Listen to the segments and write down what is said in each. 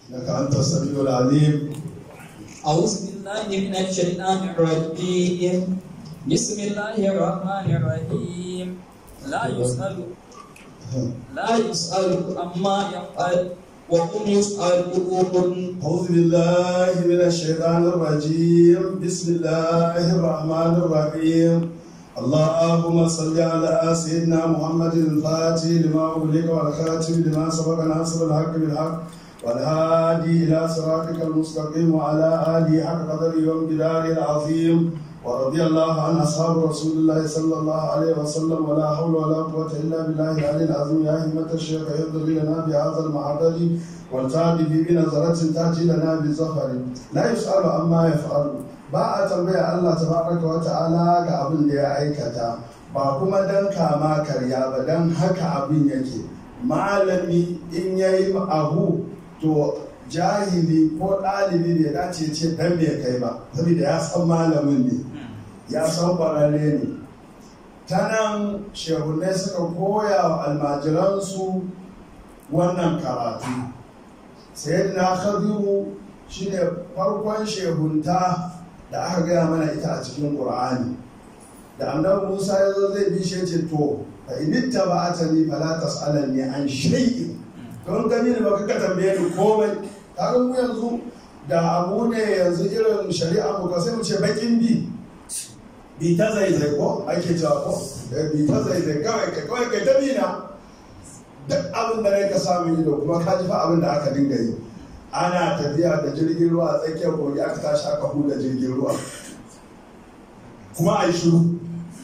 إنك أنت السميع العليم أعوذ بالله من الشيطان الرجيم بسم الله الرحمن الرحيم لا يسأل لا يسأل عما يفعل وهم يسألون أعوذ بالله من الشيطان الرجيم بسم الله الرحمن الرحيم اللهم صل على سيدنا محمد الفاتح لما أغلق والخاتم لما سبق ناصر الحق بالحق والهادي إلى صراطك المستقيم وعلى آله حق قدره وامتداره العظيم ورضي الله عن أصحاب رسول الله صلى الله عليه وسلم ولا حول ولا قوة إلا بالله العلي العظيم يا همة الشيخ يهدر لنا بهذا المحضر والتابع بنظرة تأتي لنا بزفر لا يسأل عما يفعل ba a tambaya Allah tabaraka wa ta'ala ga abin da ya aikata ba kuma dan kama karya ba dan haka abin yake malami in yayi abu to jahili ko ɗalibi bai dace ce dan bai kai ba saboda ya san malamin ne ya san ƙwararre ne ta nan shehunai suka koya wa almajiransu wannan karatu sayyidina khadiru shine farkon shehunta da aka gaya mana ita a cikin ƙur'ani da annabi musa ya zo zai bi shi ce to fa initta ba ta ni fala tas'alanni an shay'in don gani ne baka ka tambaye ni komai kaga mu yanzu da abu ne yanzu irin shari'a mu ka sai mu ce bakin bi bi ta zaizai ko ake cewa ko bi ta zaizai kawai kai kawai kai ta bina duk abin da ka samu ido kuma ka ji fa abin da aka dinga yi ana tafiya da jirgin ruwa a tsakiyar kogi aka tashi aka huda jirgin ruwa kuma a yi shiru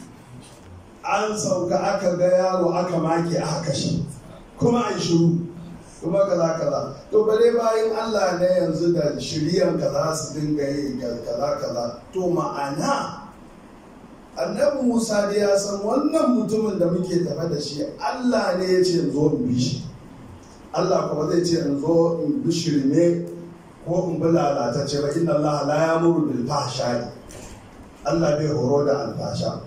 an sauka aka ga yaro aka make aka kashe kuma a yi shiru kuma kaza kaza to bare bayan Allah ne yanzu da shiryan kaza su dinga yi kaza kaza to ma'ana annabi Musa da ya san wannan mutumin da muke tafe da shi Allah ne ya ce zo in bi shi Allah kuma zai ce in zo in bi shirme ko in bi lalatacce ba inna Allah la yamuru bil fahsha'i Allah bai horo da alfasha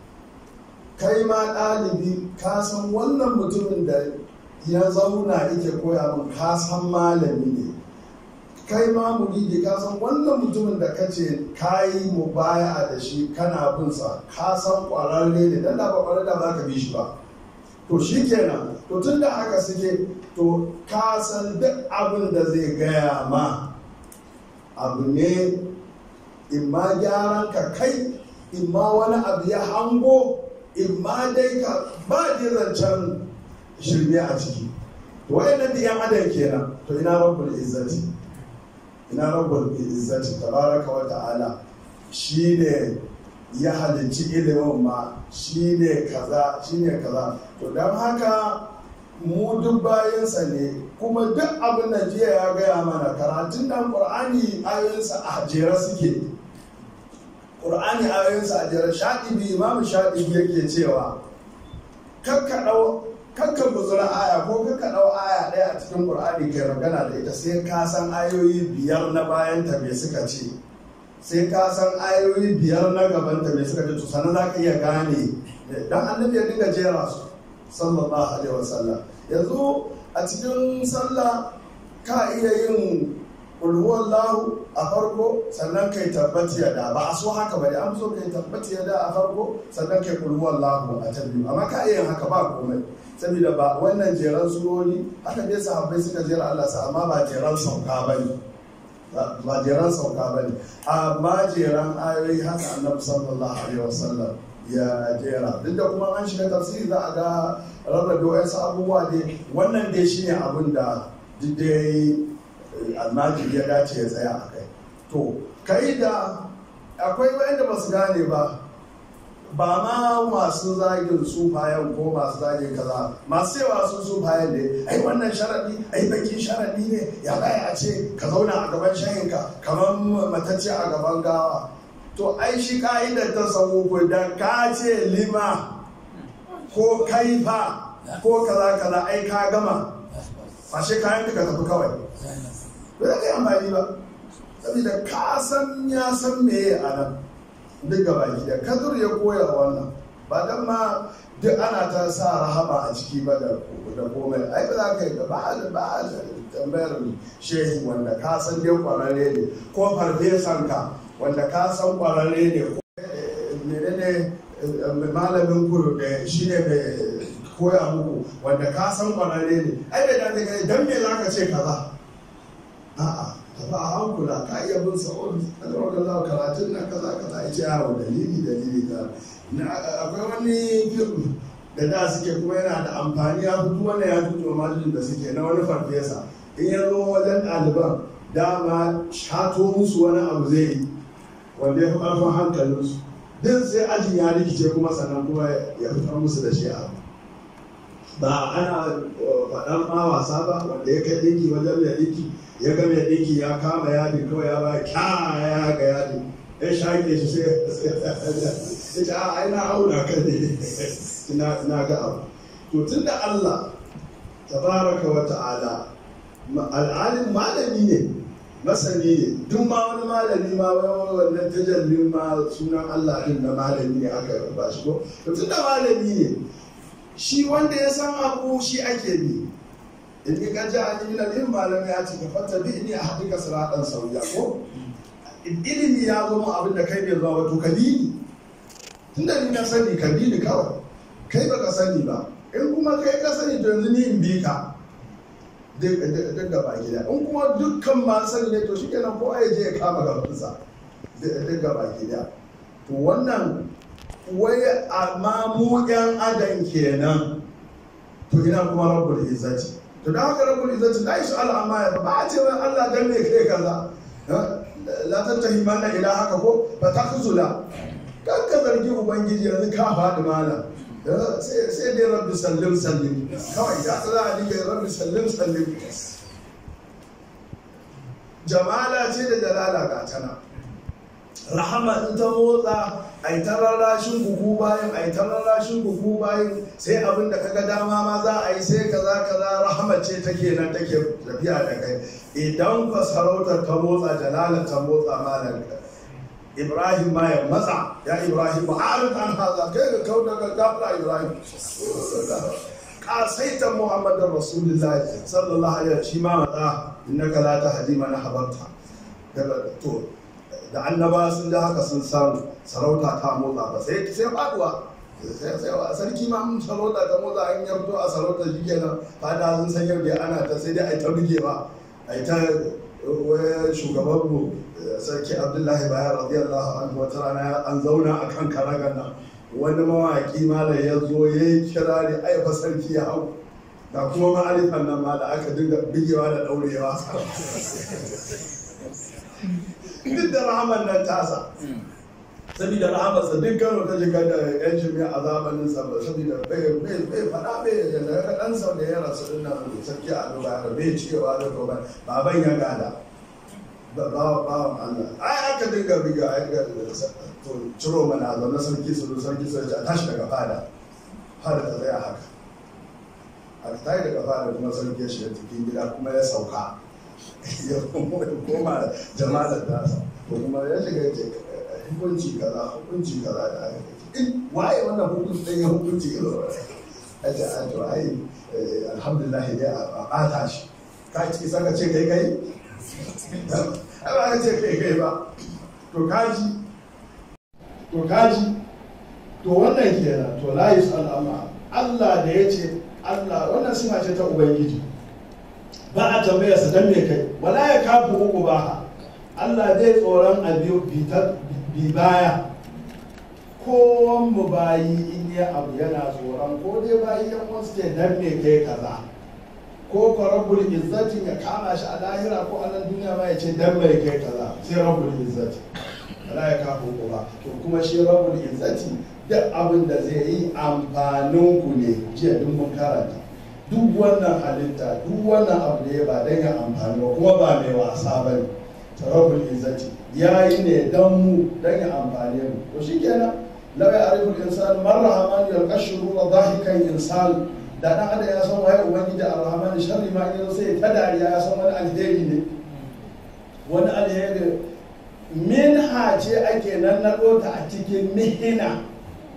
kai ma ɗalibi ka san wannan mutumin da ya zauna yake koya min ka san malami ne kai ma muridi ka san wannan mutumin da ka ce ka yi mu baya da shi kana bin sa ka san ƙwararre ne dan da ba ƙwararre da ba ka bi shi ba to shi kenan to tun da haka suke to ka san duk abin da zai gaya ma abu ne in ma gyaran ka kai in ma wani abu ya hango in ma dai ka ba zancen shirme a ciki to wayannan da yan adam kenan to ina rabbul izzati ina rabbul izzati tabaraka wa ta'ala shine ya halicci ilimin ma shine kaza shine kaza to don haka mu duk bayansa ne kuma duk abin da jiya ya gaya mana karatun nan ƙur'ani ayoyinsa a jere suke ƙur'ani ayoyinsa a jere shaɗibi imamu shaɗibi yake cewa kakka buzura aya ko kakka ɗau aya ɗaya a cikin ƙur'ani kai magana da ita sai ka san ayoyi biyar na bayanta me suka ce sai ka san ayoyi biyar na gabanta me suka ce to sannan za ka iya gane dan annabi ya dinga jera su sallallahu alaihi wasallam yanzu a cikin sallah ka iya yin ulhuwallahu a farko sannan kai tabbati ya da ba a so haka ba da an so kai tabbati ya da a farko sannan kai ulhuwallahu a ta biyu amma ka iya yin haka ba komai saboda ba wannan jeran surori haka dai sahabbai suka jera Allah sa amma ba jeran sauka ba ne ba jeran sauka ba ne amma jeran ayoyi haka annabi sallallahu alaihi wasallam ya jera duk da kuma an shiga tafsiri za a ga rarrabe wayansu abubuwa dai wannan dai shine abin da duk dai almajiri ya dace ya tsaya a kai to kai da akwai wayanda ba su gane ba ba ma masu zagin sufayen ko masu zagin kaza masu yawa sun sufayen ne ai wannan sharaɗi ai bakin sharaɗi ne ya baya a ce ka zauna a gaban shayinka kamar matacce a gaban gawa to ai shi ka'idar ta samu da ka ce lima ko kaifa ko kaza kaza ai ka gama ba shi kayan ka tafi kawai ba za ka yi amfani ba saboda ka san ya san meye a nan duk gaba da kadur ya koya wannan ba dan ma duk ana ta sa rahama a ciki ba da da komai ai ba za ka yi ba ba tambayar shehi wanda ka san dai kwararre ne ko farfesan ka wanda ka san kwararre ne ko menene malamin ku da shi ne mai koya muku wanda ka san kwararre ne ai bai dace kai dan me zaka ce kaza a'a ka ba hankula ka iya bin sa'o'i kada wanda za karatun nan kaza kaza ya ce yawo dalili dalili ka akwai wani fim da da suke kuma yana da amfani ya fito wannan ya fito malin da suke na wani farfesa in ya zo wajen ɗaliban dama shato musu wani abu zai yi wanda ya fi ƙarfin hankalinsu din sai ajin ya rikice kuma sannan kuma ya fitar musu da shi abu ba ana faɗar ma wasa ba wanda ya kai ɗinki wajen mai ɗinki ya ga mai ɗinki ya kama yadi kawai ya ba kya ya ga yadi ya shaƙe shi sai ya ce a ai na auna ka ne na ga abu to tun da Allah tabaraka wa ta'ala al'alim malami ne masani ne duk ma wani malami ma wannan tajallin ma sunan Allah din na malami ne aka ba shi ko to tun da malami ne shi wanda ya san abu shi ake bi in ka ji an yi ilimin malami ya ce ka fata bi ni a haɗika siratan sauya ko ilimi ya zo mu abin da kai bai zuwa wato ka bi ni tun da ni na sani ka bi ni kawai kai baka sani ba in kuma kai ka sani to yanzu ni in bi ka duk gaba gida in kuma dukkan masu sani ne to shikenan kowa ya je ya kama gabansa duk gaba gida to wannan wai amma mu yan adam kenan to ina kuma rabbul izzati to da haka rabbul izzati la yusu ala amma ya ba a ce wai Allah dan me kai kaza la tattahi manna ila haka ko fa takhzula kan ka zargi ubangiji yanzu ka faɗi malam sai dai rabbi sallim sallim kawai ya tsara a dinga rabbi sallim sallim jamala ce da dalala ga tana rahama in ta motsa a yi ta rarrashin buhu bayan a yi ta rarrashin buhu bayan sai abin da kaga dama ma za a yi sai kaza kaza rahama ce take nan take tafiya da kai idan ka sarautar ta motsa jalala ta motsa malam ibrahim ma ya matsa ya ibrahim ba harin an haza kai ga kau daga gafara ibrahim kasaitan muhammadin rasulullahi sallallahu alaihi shi ma matsa innaka la tahdi man habarta daga to da annaba sun da haka sun samu sarauta ta motsa ba sai sai faduwa sai sai sarki ma mun sarauta ta motsa an yardo a sarauta shikenan fada sun san yau da ana ta sai dai ai ta bugewa ai ta shugaban mu sarki abdullahi bayan radiyallahu anhu wata rana an zauna a kan karagan nan wani mawaƙi malam ya zo ya yi kirari ai fa sarki ya hau ga kuma ma'arifan nan ma da aka dinga bigewa da ɗaurewa duk da rahaman nan tasa saboda rahamarsa duk kano ta shiga da yan jami'a a zamanin sa saboda bai bai faɗa bai da daga ɗansa da ya rasu ɗin nan sarki a duba bai cewa da gobe baban ya gada bawan Allah ai aka dinga biga ai ga to ciro mana zaune sarki su sarki su a tashi daga fada fada ta tsaya haka a tashi daga fada kuma sarki ya shiga cikin gida kuma ya sauka ya koma jama'ar tasa ko kuma ya shiga ce hukunci kaza hukunci kaza da aka in waye wannan hukunci ɗin ya hukunci irin a ce a to ai alhamdulillah dai a ɓata shi ka ci saka ce kai kai ai ba ka ce kai kai ba to kaji to kaji to wannan kenan to la yusal amma Allah da ya ce Allah wannan sifa ce ta ubangiji ba a tambaya sa dan me kai wala ya kafu uku ba Allah zai tsoron a biyu bi baya kowan mu bayi in ya abu yana tsoron ko dai bayi yan wasu ce dan me kai kaza ko ko rabbul izzati ya kama shi a lahira ko a nan duniya ma ya ce dan mai kai kaza sai rabbul izzati wala ya kafu ko ba to kuma shi rabbul izzati duk abin da zai yi amfanin ku ne jiya duk mun karanta duk wannan halitta duk wannan abu da ya ba dan ya amfani ba kuma ba mai wasa ba ne rabbul izzati ya yi ne dan mu dan ya amfane mu to shikenan law ya arifu al-insan man rahman yalqashru wa dhahikan insan da dan adam ya san waye ubangiji ar-rahman sharri ma in sai ta dariya ya san wani alheri ne wani alheri minha ce ake nan na ta a cikin mihina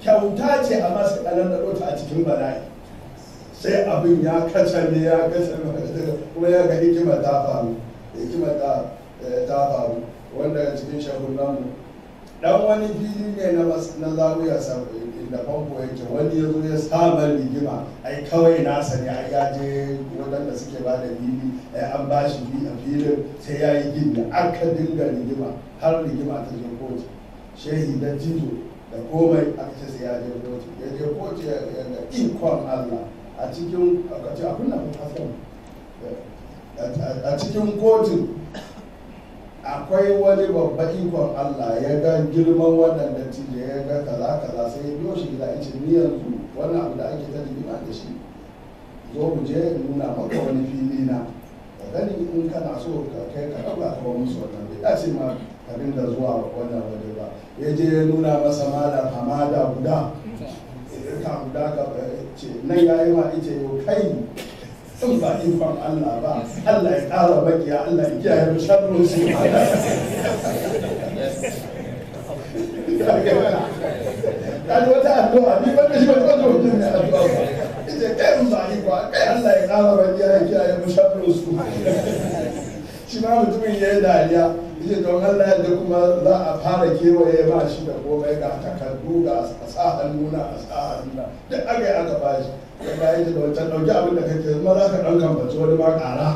kyauta ce amma sai an naɗo ta a cikin bala'i sai abin ya kacame ya kacame kuma ya ga hikimar ta faru hikimar ta ta faru wanda cikin shahun namu dan wani fili ne na mas- na zawiya da famfo yake wani ya zo ya samar rigima ai kawai nasa ne ai ya je waɗanda suke ba da fili ai an ba shi fi a filin sai ya yi gini aka dinga rigima har rigima ta je kotu shehi da jizo da komai aka ce sai ya je kotu ya je kotu ya ga ikon Allah a cikin a ce abin da hasan a cikin kotun akwai wani babba ikon Allah ya ga girman wannan dattijo ya ga kaza kaza sai ya biyo shi gida ya ce ni yanzu wannan abu da ake ta rigima da shi zo mu je in nuna maka wani fili na ka gani in kana so ka kai ka ɗauka ka wa musu wannan bai dace ma ka dinga zuwa wannan waje ba ya je ya nuna masa malam hamada guda ka guda ka ce nan ya yi ma ice yau kai in ba ikon Allah ba Allah ya ƙara makiya Allah ya kiyaye mu sharrin su kaji wata addu'a ni wanda shi wata wata mutum ne addu'a ba ita kai in ba ikon kai Allah ya ƙara makiya ya kiyaye mu sharrin su shi ma mutumin ya yi dariya yace don Allah yadda kuma za a fara kewaye ba shi da komai ga takardu ga a sa hannuna a sa hannuna duk aka yi aka ba shi ya bayan da wancan ɗauki abin da kake zama za ka ɗan kamfaci wani ma ƙara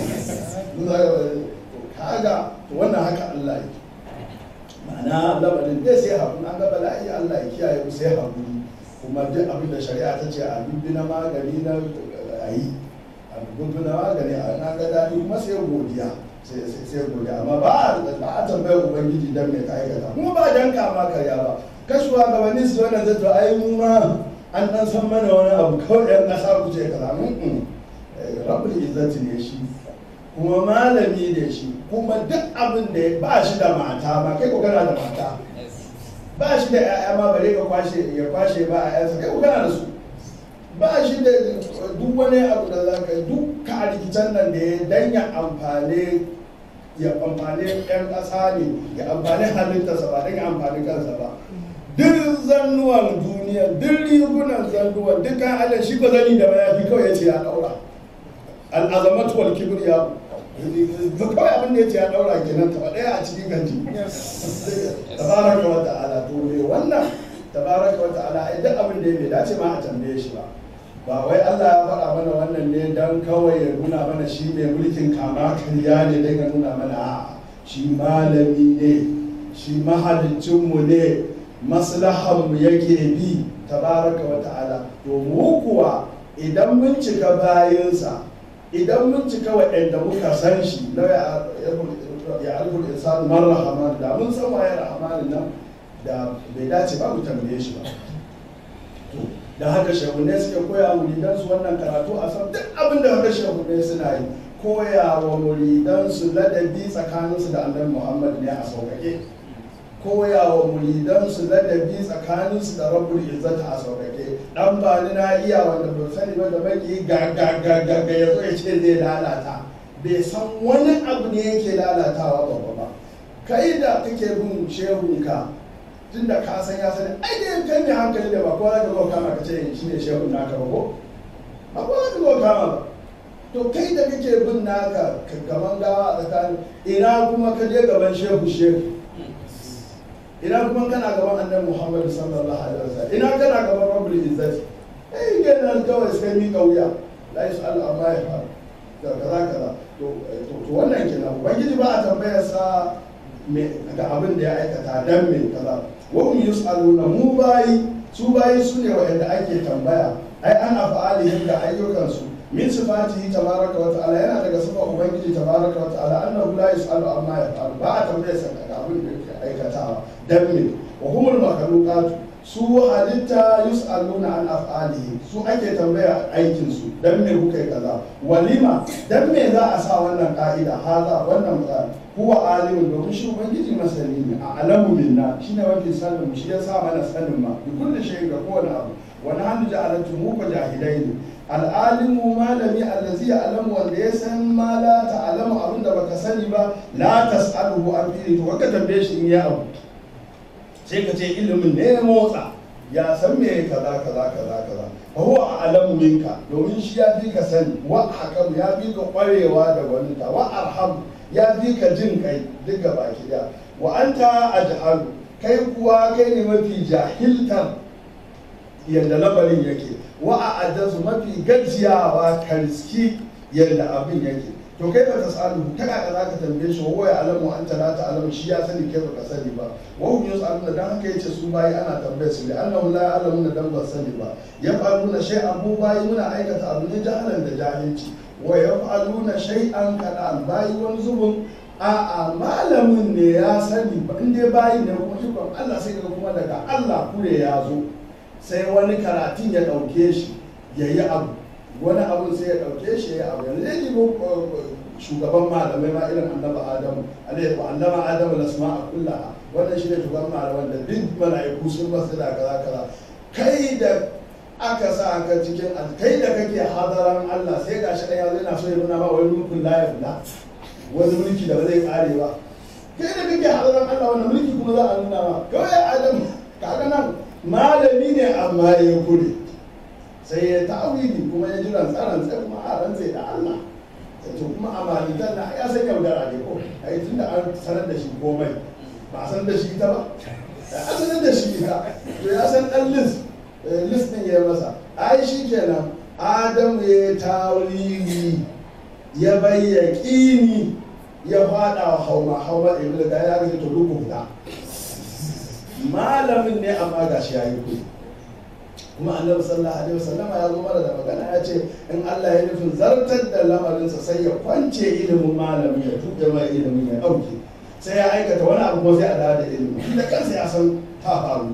kaga wannan haka Allah yake ma'ana lamarin dai sai haƙuri an ga bala'i Allah ya kiyaye mu sai haƙuri kuma duk abin da shari'a ta ce a bibbi na magani na a yi a bibbi na magani a na ga daɗi kuma sai godiya sai godiya amma ba a tambayar ubangiji dan mai ka aikata kuma ba dan kama karya ba kashuwa gabanin su wannan zai to ai mu ma an dan san mana wani abu kawai yan ƙasa ku ce kaza mun rabbul izzati ne shi kuma malami ne shi kuma duk abin da ba shi da mata ba kai ko kana da mata ba shi da ƴaƴa ma bare ka kwashe ya kwashe ba a ƴaƴansa kai ko kana da su ba shi da duk wani abu da za ka yi duk ka rikicen nan da ya danya amfani ya amfani ƴan ƙasa ne ya amfani halittarsa ba don ya amfani kansa ba duk zannuwan duniya duk rigunan zannuwan dukkan allah shi ba zani da mayafi kawai ya ce ya daura al'azamatu wal kibriya kawai abin da ya ce ya daura kenan ta ɗaya a cikin ganji tabaraka wa ta'ala to me wannan tabaraka wa ta'ala ai duk abin da ya bai dace ma a tambaye shi ba ba wai Allah ya faɗa mana wannan ne dan kawai ya nuna mana shi mai mulkin kama karya ne dan ya nuna mana a'a shi malami ne shi mahalicinmu ne maslahanmu yake bi tabaraka wa ta'ala to mu kuwa idan mun cika bayansa idan mun cika waɗanda muka san shi na ya alfur insan man rahman da mun san waye rahmanin nan da bai dace ba mu tambaye shi ba to da haka shehunne suke koya muridansu wannan karatu a san duk abin da haka shehunne suna yi koya wa muridansu ladabi tsakaninsu da annabi muhammad ne a sauƙaƙe koya wa muridansu ladabi tsakaninsu da rabbul izzata a sauƙaƙe dan ba ni na iya wanda ba sani ba da baki ga ga ga ga ga ya zo ya ce zai lalata bai san wani abu ne yake lalatawa babba ba kai da kake bin shehunka tunda ka san ya sani ai dai kai mai hankali da ba kowa za ka zo kama ka ce shi ne shehun naka ba ko ba kowa za ka zo kama ba to kai da kake bin naka gaban gawa a tsakanin ina kuma ka je gaban shehu shehu ina kuma kana gaban annabi Muhammad sallallahu alaihi wasallam ina kana gaban Rabbul Izzati eh kenan kawai sai mi kauya la yas'alu amma yaf'al da kaza kaza to to wannan kenan ubangiji ba a tambayar sa me ga abin da ya aikata dan me kaza wa hum yus'aluna mu bayi su bayi su ne wa'anda ake tambaya ai an afa'alihim da ayyukansu min sifatihi tabaraka wa ta'ala yana daga sifar ubangiji tabaraka wa ta'ala annahu la yus'alu amma yaf'al ba a tambayar sa ga abin da yake aikatawa dan me wa humul makhluqat su halitta yus'aluna an af'alihi su ake tambaya aikin su dan me kuka yi kaza walima dan me za a sa wannan ka'ida haza wannan huwa alimun domin shi ubangiji masani ne a alamu minna shine mafi sanin mu shi ya sa mana sanin ma bi kulli shay'in ga kowane abu wa nahnu ja'alatu mu ko jahilai ne al'alimu malami allazi ya'lamu wanda ya san ma la ta'lamu abin da baka sani ba la tas'aluhu an fi'li to ka tambaye shi in ya abu sai ka ce ilimin ne ya motsa ya san me kaza kaza kaza kaza fa huwa a'lamu minka domin shi ya fi ka sani wa hakam ya fi ka kwarewa da gwaninta wa arham ya fi ka jin kai duk gaba ki da wa anta ajhalu kai kuwa kai ne mafi jahiltar yadda lamarin yake wa a ajazu mafi gajiyawa ka riski yadda abin yake to kai ba ta salu ta kaka za ka tambaye shi wa ya alamu an ta ta alamu shi ya sani kai ba ka sani ba wa hum yusaluna dan haka yace su bayi ana tambaye su da annahu la ya'lamuna dan ba sani ba yaf'aluna shay'an mu bayi muna aikata abu ne jahalan da jahilci wa yaf'aluna shay'an kadan bayi wani zubin a'a malamin ne ya sani ba in dai bayi ne kuma ikon Allah sai ga kuma daga Allah kure ya zo sai wani karatun ya ɗauke shi ya yi abu wani abu sai ya ɗauke shi ya abu yanzu zai ji shugaban malamai ma irin annaba adamu alaihi wa annaba adamu la sama'a kullaha wannan shi ne shugaban malaman da duk mala'iku sun basu da kaza kaza kai da aka sa ka cikin kai da kake hadaran Allah sai gashi ɗaya zai na so ya nuna ba wani mulkin la ya wani mulki da ba zai kare ba kai da kake hadaran Allah wannan mulki kuma za a nuna ma kawai adamu kaga nan malami ne amma ya kure sai ya ta'awili kuma ya ji rantsaran sai kuma a rantse da Allah to kuma a malitan na ya san yaudara ne ko ai tunda an sanar da shi komai ba a san da shi ita ba an sanar da shi ita to ya san dan list list din ya masa ai shi kenan Adamu ya tawili ya bayyaki ya fada wa hauma hauma ibnu da ya ga to duk fita malamin ne amma ga shi ya yi kuɗi kuma annabi sallallahu alaihi wasallama ya zo mana da magana ya ce in Allah ya nufin zartar da lamarinsa sai ya kwance ilimin malamin ya tuɓe mai ilimin ya ɗauke sai ya aikata wani abu ko sai a dawo da ilimin da kansa ya san ta faru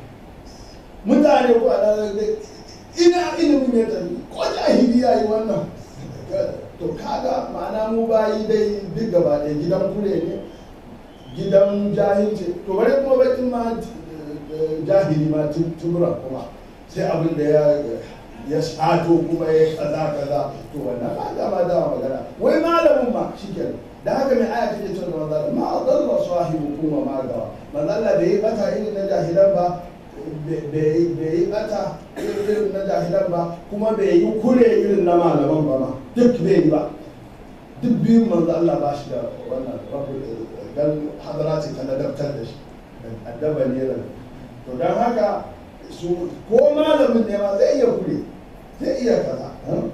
mutane ko a dawo da ina ilimin ya tafi ko jahili ya yi wannan to kaga ma'ana mu bayi dai duk gaba ɗaya gidan kure ne gidan jahilci to bari kuma bakin ma jahili ma tumura kuma sai abin da ya ya shato kuma ya kaza kaza to wannan ba da ma da magana wai malamin ma shikenan da haka mai aya take cewa da manzo ma adalla sahibu kuma ma gawa manzo Allah bai yi bata irin na jahilan ba bai yi bata irin na jahilan ba kuma bai yi kure irin na malaman ba ma duk bai yi ba duk biyun manzo Allah ba shi da wannan dan hadara ce ta ladabtar da shi addaba ne ran to dan haka su ko malamin ne ma zai iya kure zai iya kaza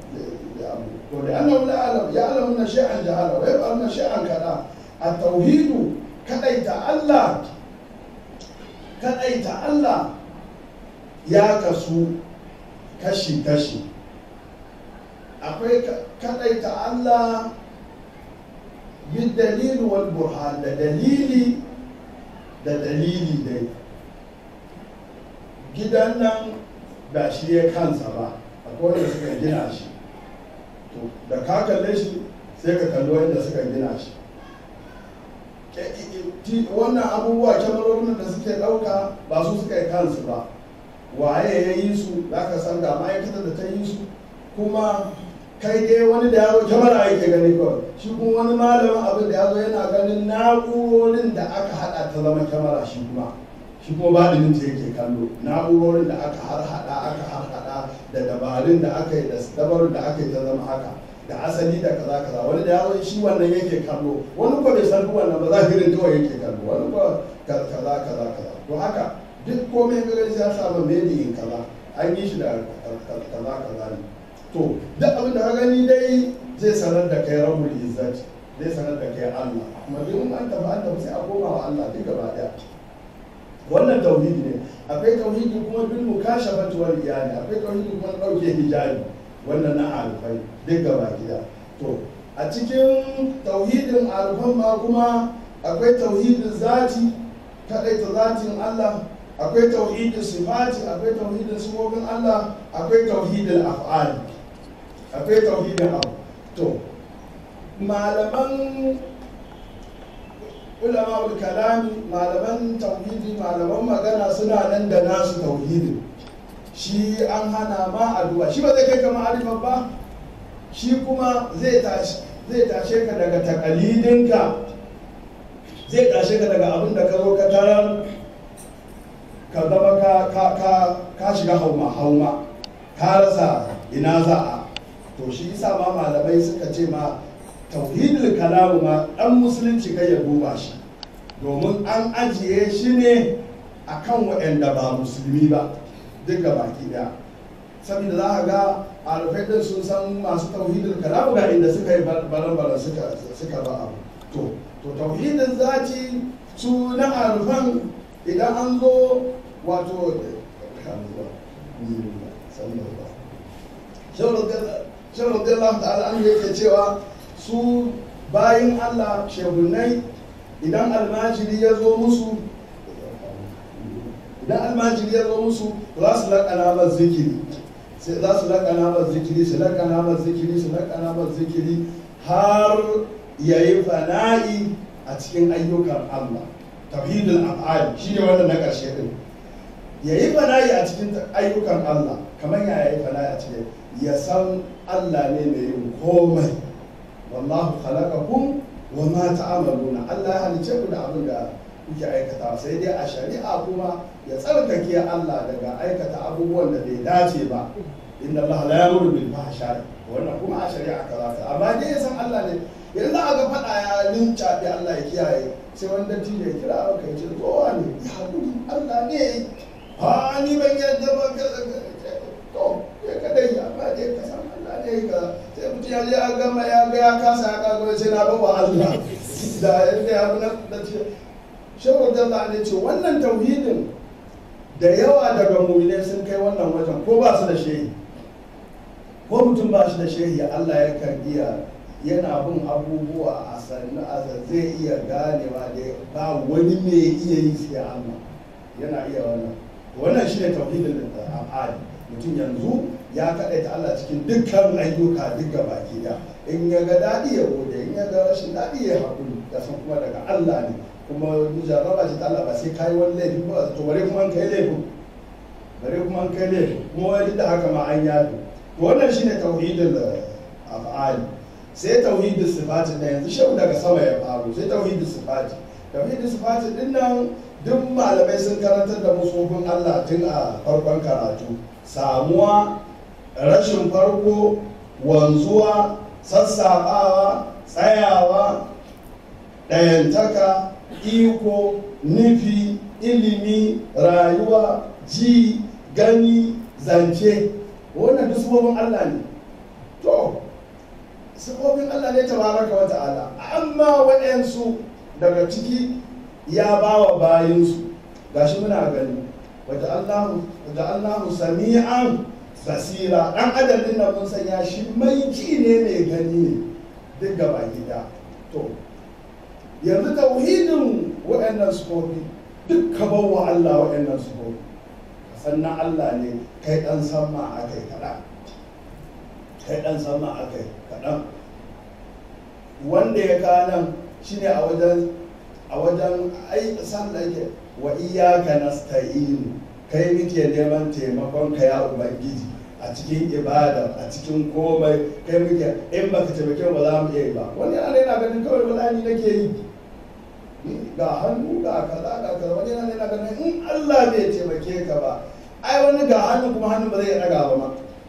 to da annahu la alam ya alamu na shay'an jahala wa yab'al na shay'an kada at-tauhidu kadaita Allah kadaita Allah ya kasu kashi kashi akwai kadaita Allah بالدليل والبرهان da dalili da dalili dai gidan nan ba shi ya kansa ba akwai wanda suka gina shi to da ka kalle shi sai ka kalli wanda suka gina shi wannan abubuwa kyamarorin da suke ɗauka ba su suka yi kansu ba waye ya yi su za ka san ga ma'aikatar da ta yi su kuma kai dai wani da ya zo kyamara yake gani kawai shi kuma wani malamin abin da ya zo yana ganin na'urorin da aka hada ta zama kyamara shi kuma shi kuma baɗinin ta yake kallo na'urorin da aka har hada aka har hada da dabarun da aka yi da dabarun da aka yi ta zama haka da asali da kaza kaza wani da ya zo shi wannan yake kallo wani ko bai san wannan ba zahirin kawai yake kallo wani ko kaza kaza kaza to haka duk komai ga ya samu mediyin kaza an yi shi da kaza kaza ne to duk abin da ka gani dai zai sanar da kai rabbul izzat zai sanar da kai Allah kuma duk an tafi an tafi sai a koma wa Allah duk gaba daya wannan tauhidi ne akwai tauhidi kuma bil mukashafati wal iyani akwai tauhidi kuma dauke hijabi wannan na alfai duk gaba gida to a cikin tauhidin alfan ma kuma akwai tauhidin zati kadaita zatin Allah akwai tauhidin sifati akwai tauhidin sifofin Allah akwai tauhidin af'ali akwai tauhidin abu to malaman ulama kalami malaman tauhidi malaman magana suna nan da nasu tauhidin shi an hana ma addu'a shi ba zai kai kama arifan ba shi kuma zai tashi zai tashe ka daga takalidinka zai tashe ka daga abin da ka zo ka tarar ka zama ka ka ka ka shiga hauma hauma ka rasa ina za a to shi yasa ma malamai suka ce ma tauhidul kalamu ma dan musulunci kai ya duba shi domin an ajiye shi ne akan waɗanda ba musulmi ba duk ga baki daya saboda za a ga alfai din sun san masu tauhidul kalamu ga inda suka yi baran suka suka ba abu to to tauhidin zati su na alfan idan an zo wato shan radiyallahu ta'ala an yake cewa su bayin Allah shehunai idan almajiri ya zo musu idan almajiri ya zo musu za su laƙana ba zikiri sai za su laƙana ba zikiri su laƙana ba zikiri su laƙana ba zikiri har ya yi fana'i a cikin ayyukan Allah tauhidul af'al shi ne wannan na ƙarshe din ya yi fana'i a cikin ayyukan Allah kamar ya yi fana'i a cikin ya san Allah ne mai yin komai wallahu khalaqakum wa ma ta'amaluna Allah ya halice ku da abin da kuke aikata sai dai a shari'a kuma ya tsarkake Allah daga aikata abubuwan da bai dace ba inna Allah la yamuru bil fahsha wannan kuma a shari'a kaza ta amma dai ya san Allah ne yanzu za a ga faɗa ya linca da Allah ya kiyaye sai wani datti da ya kira aka yi ce kowa ne ya haƙuri Allah ne ha ni ban yadda ba ka to ya kadai amma dai ka san Allah ne ka sai mutum ya je a gama ya ga ya kasa ya kago sai na bawa Allah da yadda ya na da ce shehu Jalla ne ce wannan tauhidin da yawa daga mu'minai sun kai wannan wajen ko ba su da shehi ko mutum ba shi da shehi Allah ya kan iya yana bin abubuwa a sannu a zai iya ganewa da ba wani mai iya yi sai Allah yana iya wannan wannan shine tauhidin da afali mutum yanzu ya kaɗaita Allah cikin dukkan ayyuka duka baki da in ya ga daɗi ya gode in ya ga rashin daɗi ya haƙuri da san kuma daga Allah ne kuma jarraba ce ta Allah ba sai kai wani laifi ba to bare kuma an kai laifin bare kuma an kai laifin kuma wani da haka ma an yafi to wannan shine tauhidul af'ali sai tauhidul sifati da yanzu shau daga sama ya faru sai tauhidul sifati tauhidul sifati din nan duk malamai sun karantar da musofin Allah tun a farkon karatu samuwa rashin farko wanzuwa sassaɓawa tsayawa ɗayantaka iko nufi ilimi rayuwa ji gani zance wannan duk sifofin Allah ne to sifofin Allah ne tabaraka wa ta'ala amma waɗansu daga ciki ya ba wa bayinsu gashi muna gani wata Allahu sami'an basira ɗan adam ɗin nan mun sanya shi mai ji ne mai gani ne duk gaba gida to yanzu tauhidin waɗannan sufofi duk ka wa Allah waɗannan sufofi sannan Allah ne kai ɗan sama a kai kaɗan kai ɗan sama a kai kaɗan wanda ya kanan shi ne a wajen a wajen ai sallah yake wa iyaka nasta'in kai muke neman taimakon ka ya ubangiji a cikin ibada a cikin komai kai muke in baka taimake ba za mu iya yi ba wani yana yana ganin kawai balani nake yi ga hannu ga kaza ga kaza wani yana yana ganin in Allah bai taimake ka ba ai wani ga hannu kuma hannun ba zai daga ba ma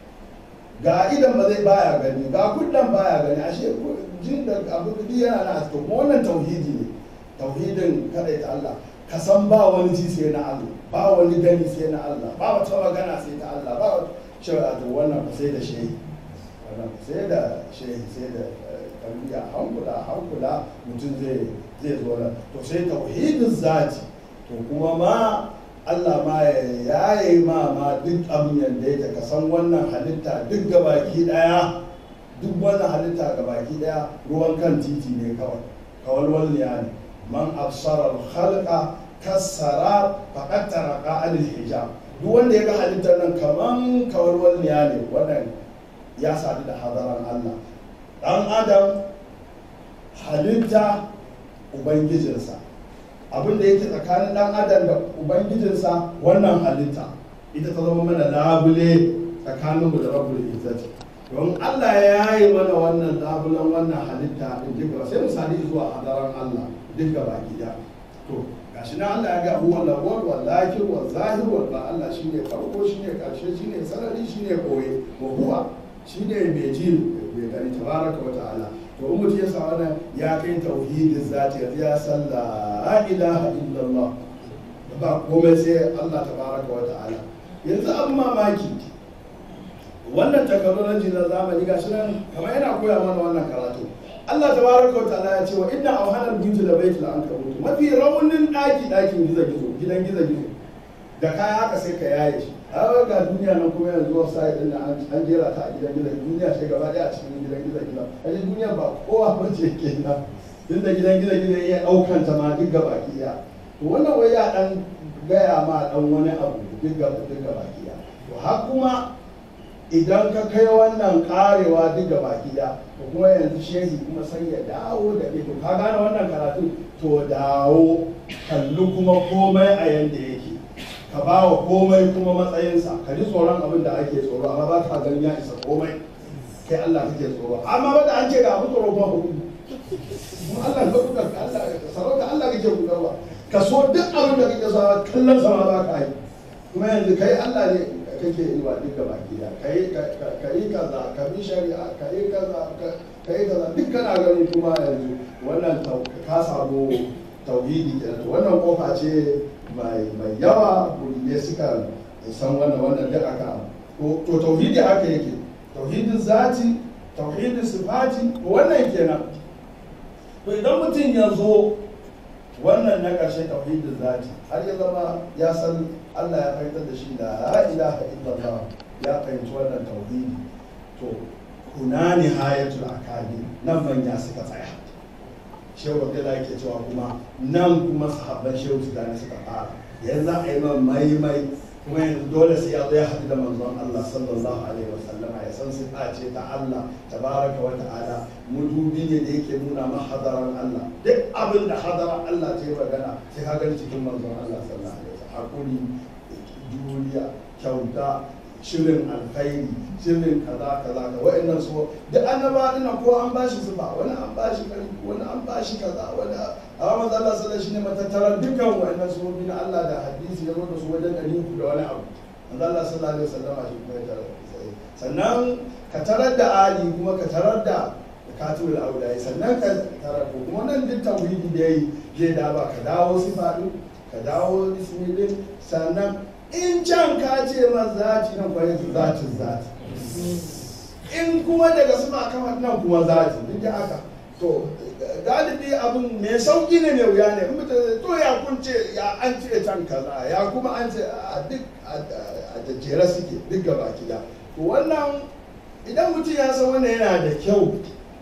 ga idan ba zai baya gani ga kudin baya gani ashe jin da abu duk yana na to kuma wannan tauhidi ne tauhidin kadai ta Allah ka san ba wani ji sai na Allah ba wani gani sai na Allah ba wata magana sai ta Allah ba wata cewa to wannan sai da shehi wannan sai da shehi sai da tarbiyya hankula hankula mutum zai zai zo nan to sai tauhidin zati to kuma ma Allah ma ya yaye ma ma duk abin yadda ya ka san wannan halitta duk gabaki daya duk wannan halitta gabaki daya ruwan kan titi ne kawai kawalwal ne man absara al-khalqa kassara faqad taraka anil hijab duk wanda ya ga halittar nan kaman kawarwal ne wannan ya sadu da hadaran Allah dan adam halitta ubangijinsa abin da yake tsakanin dan adam da ubangijinsa wannan halitta ita ta zama mana labule tsakaninmu da rabbul izzati don Allah ya yi mana wannan labulan wannan halitta din duka sai misali zuwa hadaran Allah duka baki da to ga gashi na Allah ya ga huwa lawwal wal lakir wal zahir wal ba Allah shine farko shine karshe shine sarari shine koye wa huwa shine mai ji mai gani tabaraka wa ta'ala to in mutum ya sa wannan ya kai tauhidin zati yanzu ya san la ilaha illallah ba komai sai Allah tabaraka wa ta'ala yanzu an mamaki wannan technology na zamani gashi nan kamar yana koya mana wannan karatu Allah tabaraka wa ta'ala ya ce wa inna awhana al-buyut la baytul ankabut mafi raunin daki dakin gizo gizo gidan gizo gizo da kaya haka sai ka yaye shi har ga duniya nan kuma yanzu wasu sai din an jera ta a gidan gizo duniya sai gaba daya a cikin gidan gizo gizo kaje duniya ba kowa ba ce kenan tunda gidan gizo gizo ya daukan ta ma duk gaba kiya to wannan wai ya dan gaya ma dan wani abu duk gaba duk gaba kiya to har kuma idan ka kai wannan karewa duk gaba kiya to kuma yanzu shehi kuma sai ya dawo da to ka gane wannan karatu to dawo kalli kuma komai a yanda yake ka ba wa komai kuma matsayinsa ka ji tsoron abin da ake tsoro amma ba ka ganin ya isa komai kai Allah kake tsoro amma ba da an ce ga abu tsoro ba hudu kuma Allah ka kuka Allah sarauta Allah kake kukarwa ka so duk abin da kake so kallon sama ba ka yi kuma yanzu kai Allah ne kake yi wa duka baki da kai ka yi kaza ka bi shari'a ka yi kaza ka yi kaza duk kana gani kuma yanzu wannan ka samu tauhidi kenan wannan kofa ce mai yawa ne suka san wannan wannan duk aka to tauhidi haka yake tauhidin zati tauhidin sifati wannan kenan to idan mutum ya zo wannan na ƙarshe tauhidin zati har ya zama ya san Allah ya fahimtar da shi da la ilaha illallah ya fahimci wannan tauhidi to kuna nihayatul akadi nan manya suka tsaya shehu abdullahi yake cewa kuma nan kuma sahabban shehu tijani suka fara yanzu a yi man maimai kuma yanzu dole sai ya zo ya haɗu da manzon Allah sallallahu alaihi wa sallama ya san sifa ce ta Allah tabaraka wa ta'ala mudubi ne da yake nuna ma hadaran Allah duk abin da hadaran Allah ta yi magana sai ka gani cikin manzon Allah sallallahu alaihi wa sallam hakuri juriya kyauta shirin alkhairi shirin kaza kaza ka wa'annan su duk annaba dina ko an bashi sifa wani an bashi karfi wani an bashi kaza wani amma manzo Allah sallallahu alaihi wasallam matattaran dukkan wa'annan su bin Allah da hadisi ya zo da su wajen ɗari uku da wani abu manzo Allah sallallahu alaihi wasallam shi kuma ya tarar sannan ka tarar da ali kuma ka tarar da katibul aulai sannan ka tarar ko kuma nan duk tauhidi da yayi zai da ba ka dawo sifa din ka dawo bismillah sannan in can ka ce ma zati nan kwaye zatin zati in kuma daga suna kama nan kuma zati duk da aka to galibi abin mai sauki ne mai wuya ne in mutum to ya kunce ya an ce can kaza ya kuma an ce a duk a jajjera suke duk gaba gida to wannan idan mutum ya san wannan yana da kyau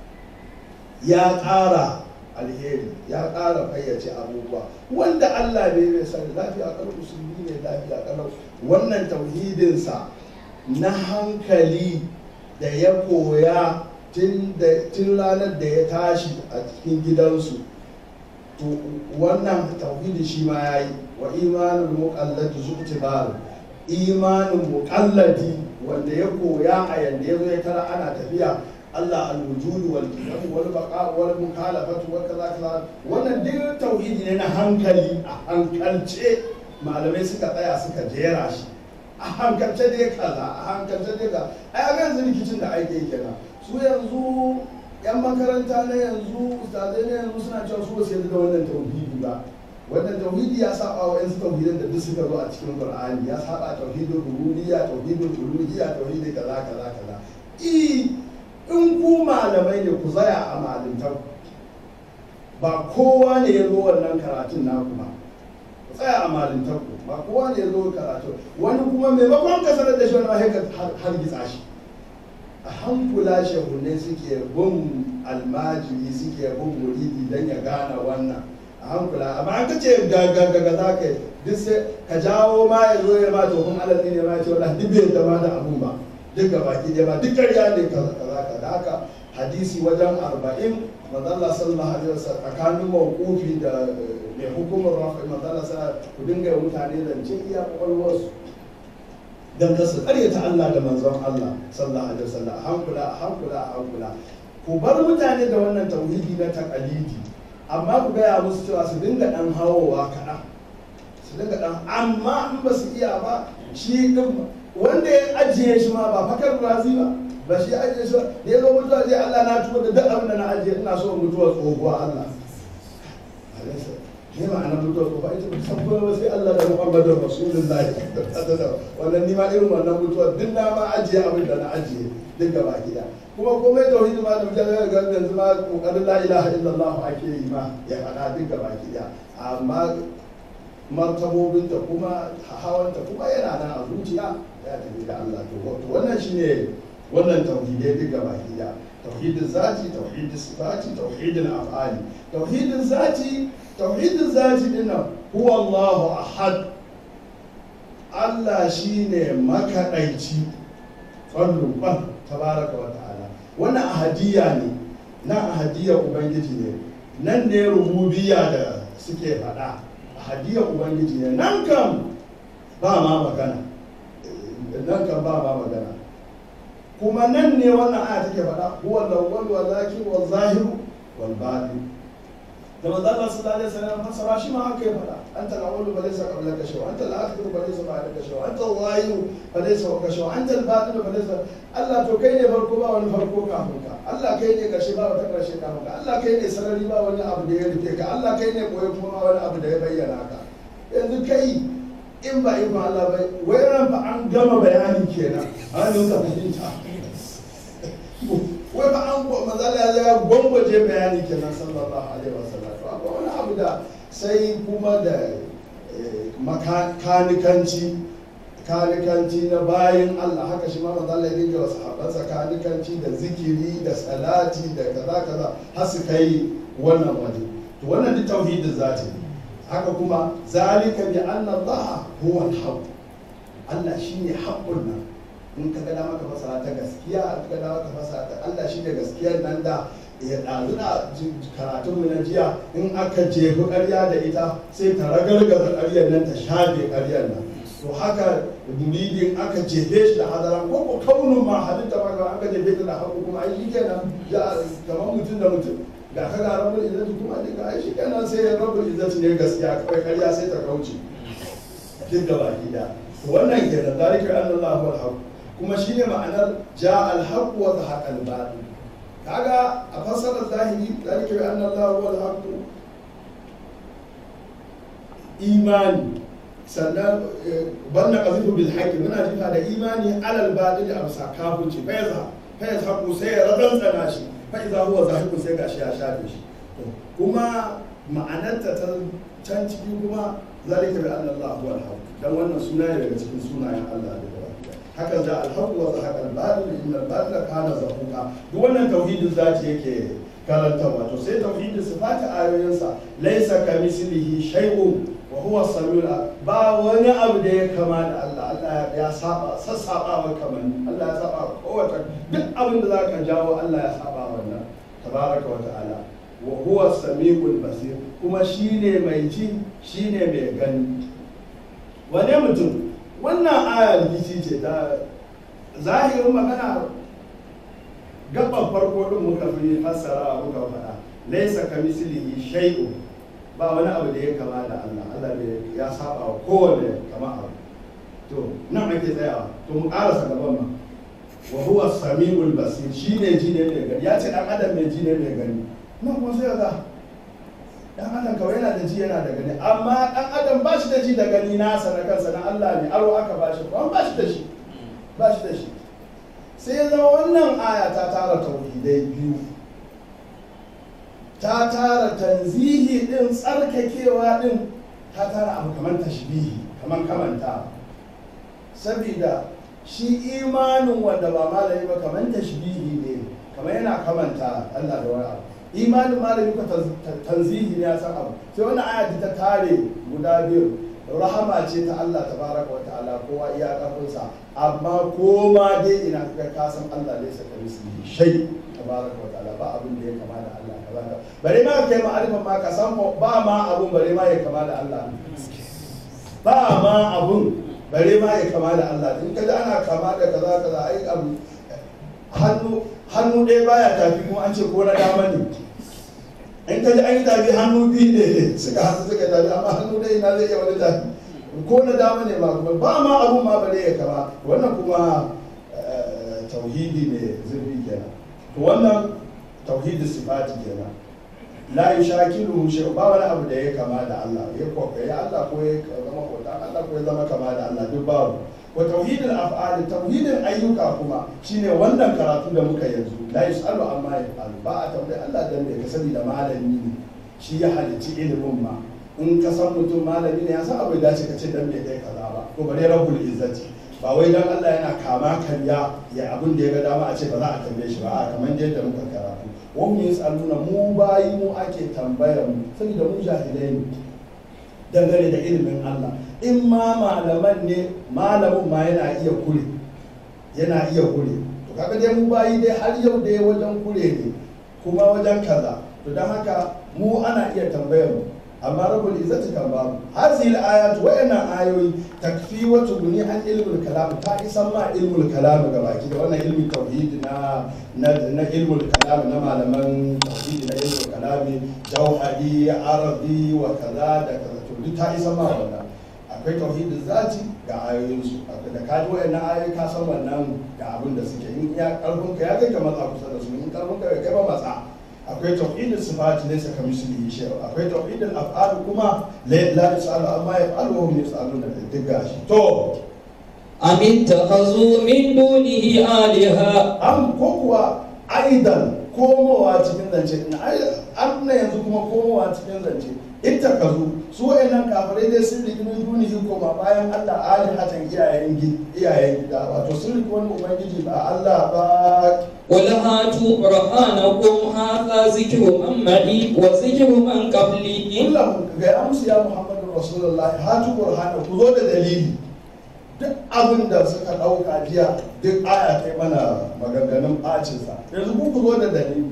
ya ƙara alheri ya ƙara fayyace abubuwa wanda Allah bai bai sani lafiya kalau musulmi ne lafiya kalau wannan tauhidinsa na hankali da ya koya tun ranar da ya tashi a cikin gidansu to wannan tauhidi shi ma ya yi wa imanin muƙalladi zuƙtibar imanin muƙalladi wanda ya koya a yanda ya zo ya tara ana tafiya Allah al-wujud wal qiyam wal baqa wal mukhalafatu wa kaza kaza wannan duk tauhidi ne na hankali a hankalce malamai suka tsaya suka jera shi a hankalce dai kaza a hankalce dai kaza ai ga yanzu rikicin da ake yi kenan su yanzu yan makaranta na yanzu ustazai na yanzu suna cewa su ba su da wannan tauhidi ba wannan tauhidi ya saba wa yansu tauhidan da duk suka zo a cikin qur'ani ya saba tauhidin rububiyya tauhidin uluhiyya tauhidi kaza kaza kaza i in ku malamai ne ku zaya a malintar ba kowa ne ya zo wannan karatun naku ba ku tsaya a malintar ku ba kowa ne ya zo karatu wani kuma maimakon ka sanar da shi wani mahaika har gitsa shi a hankula shehunai suke bin almajiri suke bin muridi don ya gane wannan a hankula amma an kace gagagaga za ka yi duk sai ka jawo ma ya zo ya ma tofin alazi ne ma ya ce wala duk bai zama da abun ba duk baki ɗaya ba duk ƙarya ne kaza kaza kaza haka hadisi wajen arba'in manzala sallallahu alaihi wasallam tsakanin mawqufi da mai hukumar rafi manzala sa ku dinga yi mutane zance iya kwakwalwarsu dan kasu ƙaryata Allah da manzon Allah sallallahu alaihi wasallam a hankula a hankula a hankula ku bar mutane da wannan tauhidi na taqalidi amma ku gaya musu cewa su dinga ɗan hawowa kaɗan su dinga ɗan amma in ba su iya ba shi ɗin wanda ya ajiye shi ma ba fakar razi ba ba shi ajiye shi ba da ya zo mutuwa zai Allah na tuba da duk abin da na ajiye ina so mutuwa tsohuwa Allah ne ma'ana mutuwa tsohuwa ita ba san kuma ba sai Allah da Muhammadin Rasulullahi wannan ni ma irin wannan mutuwa duk na ma ajiye abin da na ajiye duk gaba gida kuma komai tauhidi ma da mutane ga yanzu ma kokarin la ilaha illallah ake yi ma ya faɗa duk gaba gida amma martabobinta kuma hawanta kuma yana nan a zuciya ya tafi da Allah to wannan shine wannan tauhidai duk gaba gida tauhidin zati tauhidin sifati tauhidin af'ali tauhidin zati tauhidin zati dinnan huwa Allahu ahad Allah shine makaɗaici kwallo kwan tabaraka wa ta'ala wannan ahadiyya ne na ahadiyya ubangiji ne nan ne rububiyya da suke faɗa ahadiyya ubangiji ne nan kam ba ma magana nan kam ba ma magana kuma nan ne wannan aya take faɗa huwa al-awwal wal akhir wal zahir wal batin da manzo Allah sallallahu alaihi wasallam fasara shi ma haka ya faɗa anta al-awwal fa laysa qablaka shay'un anta al-akhir fa laysa ba'daka shay'un anta al-zahir fa laysa fawqa shay'un anta al-batin fa laysa Allah to kai ne farko ba wani farko kafin ka Allah kai ne karshe ba wata karshe kafin ka Allah kai ne sarari ba wani abu da ya rufe ka Allah kai ne koyo kuma ba wani abu da ya bayyana ka yanzu kai in ba ikon Allah bai wai ran ba an gama bayani kenan an yi ka fahimta wai ba an mazala ya ya gwangwaje bayani kenan sallallahu alaihi wasallam to akwai wani abu da sai kuma da makanikanci kanikanci na bayan Allah haka shi ma manzo Allah ya dinga wasu habansa kanikanci da zikiri da salati da kaza kaza har su kai wannan waje to wannan duk tauhidin zati haka kuma zalika bi anna Allah huwa al-haq Allah shine haqqun nan in ka ga dama ka fasara ta gaskiya in ka ga dama ka fasara ta Allah shine gaskiyar nan da ya ɗazu da karatun mu na jiya in aka jefi ƙarya da ita sai ta ragargaza ƙaryar nan ta shafe ƙaryar nan to haka muridin aka jefe shi da hadara ko ko kaunin ma halitta ma ga aka jefe ta da haƙu kuma ai shi kenan kamar mutum da mutum ga ka ga rabbul izzati kuma ne ga ai shi kenan sai rabbul izzati ne gaskiya kawai ƙarya sai ta kauce duk gaba gida wannan kenan zalika annallahu wal haqq kuma shine ma'anar ja al haqq wa zahaqa al batil kaga a fassarar zahiri zalika bi anna Allah huwa al-haqq imani sannan banna qazifu bil haqqi muna jifa da imani alal batil amsa kafirci fa yaza fa yazhaqu sai ya radantsana shi fa idza huwa zahiqu sai gashi ya shafe shi kuma ma'anarta ta can ciki kuma zalika bi anna Allah huwa al-haqq dan wannan suna ne daga cikin sunayen Allah da haka za alhaqu wa zahaqa al-batil inna al-batila kana zahuqa duk wannan tauhidin zati yake karantarwa to sai tauhidin sifati ayoyinsa laysa kamislihi shay'un wa huwa samiul ba wani abu da ya kama da Allah Allah ya saba sassaba wa kaman Allah ya saba kowace duk abin da zaka jawo Allah ya saba wannan tabaraka wa ta'ala wa huwa samiul basir kuma shine mai ji shine mai gani wane mutum wannan aya rikici ce ta zahirin magana gaban farko din muka fi fassara muka faɗa laisa ka mislihi shay'u ba wani abu da ya kama da Allah Allah bai ya saba wa kowane kama abu to nan ake tsayawa to mu karasa gaban ma wa huwa samiul basir shine ji ne mai gani ya ce dan adam mai ji ne mai gani nan kuma sai ga dan adam kawai yana da ji yana da gani amma dan adam ba shi da ji da gani nasa na kansa na Allah ne aro aka ba shi kuma ba shi da shi ba shi da shi sai ya zama wannan aya ta tara tauhidai biyu ta tara tanzihi din tsarkakewa din ta tara abu kamar tashbihi kamar kamanta sabida shi imanin wanda ba malami ba kamar tashbihi ne kamar yana kamanta Allah da wani abu imanin malami ko tanzihi ne ya san abu sai wani aya ta tare guda biyu rahama ce ta Allah tabaraka wa ta'ala kowa iya karfinsa amma koma dai ina ka ka san Allah ne saka misli shay tabaraka wa ta'ala ba abin da ya kama da Allah kaza bare ma kai ma'arifan ma ka san ba ma abun bare ma ya kama da Allah ba ma abun bare ma ya kama da Allah in kaji ana kama da kaza kaza ai abu hannu hannu ɗaya baya tafi kuma an ce ko na dama ne in ka ji an yi tafi hannu biyu ne suka hasu suka tafi amma hannu dai ina zai iya wani tafi ko na dama ne ma kuma ba ma abun ma bare ya kama wannan kuma eh, tauhidi ne zurbi kenan to wannan tauhidi sifati kenan la yushakilu shay ba wani abu da ya kama da Allah ya ko ya Allah ko ya zama kota Allah ko ya zama kama da Allah duk babu wa tauhidul af'al tauhidin ayyuka kuma shine wannan karatu da muka yanzu la yusalu amma yaf'al ba a tambayi Allah dan me ka sani da malami ne shi ya halicci ilimin ma in ka san mutum malami ne ya san abu da dace ka ce dan me kai kaza ba to bare rabbul izzati ba wai dan Allah yana kama karya ya abin da ya ga dama a ce ba za a tambaye shi ba a kamar yadda muka karatu wani yasaluna mu bayi mu ake tambayar mu saboda mu jahilai ne dangane da ilimin Allah in ma malaman ne malamin ma yana iya kure yana iya kure to kaga dai mu bayi dai har yau dai wajen kure ne kuma wajen kaza to don haka mu ana iya tambayar mu amma rabbul izzati kan babu hadhihi al-ayat wa ina ayoyi takfi wa tuguni an ilmul kalam ta isan ma ilmul kalam ga baki da wannan ilmin tauhid na na, na ilmul kalam na malaman tauhid na ilmul kalam jauhari arabi wa kaza da kaza to duk ta isan ma wannan akwai tauhidin zati ga ayoyinsu da ka ji wayannan ayoyi ka san wannan ga abin da suke in ya karfin ka ya kai ka matsa kusa da su in karfin ka bai kai ba matsa akwai tauhidin sifati laysa kamithlihi shay akwai tauhidin af'al kuma la la yasalu amma yaf'alu wa hum yasaluna duk gashi to أم اتخذوا من دونه آلهة am ko kuwa aidan komowa cikin zance an na yanzu kuma komowa cikin zance ita ka zo su wayannan kafirai dai sun rigi min dunihi koma bayan Allah alihatan iyayen gi- iyayen gida wato sun rigi wani ubangiji ba Allah ba قل هاتوا برهانكم هذا ذكر من معي وذكر من قبلي illa ga ya musu ya Muhammadu Rasulullahi hatu burhana ku zo da dalili duk abin da suka ɗauka jiya duk aya kai mana maganganun ɓacinsa yanzu ku zo da dalili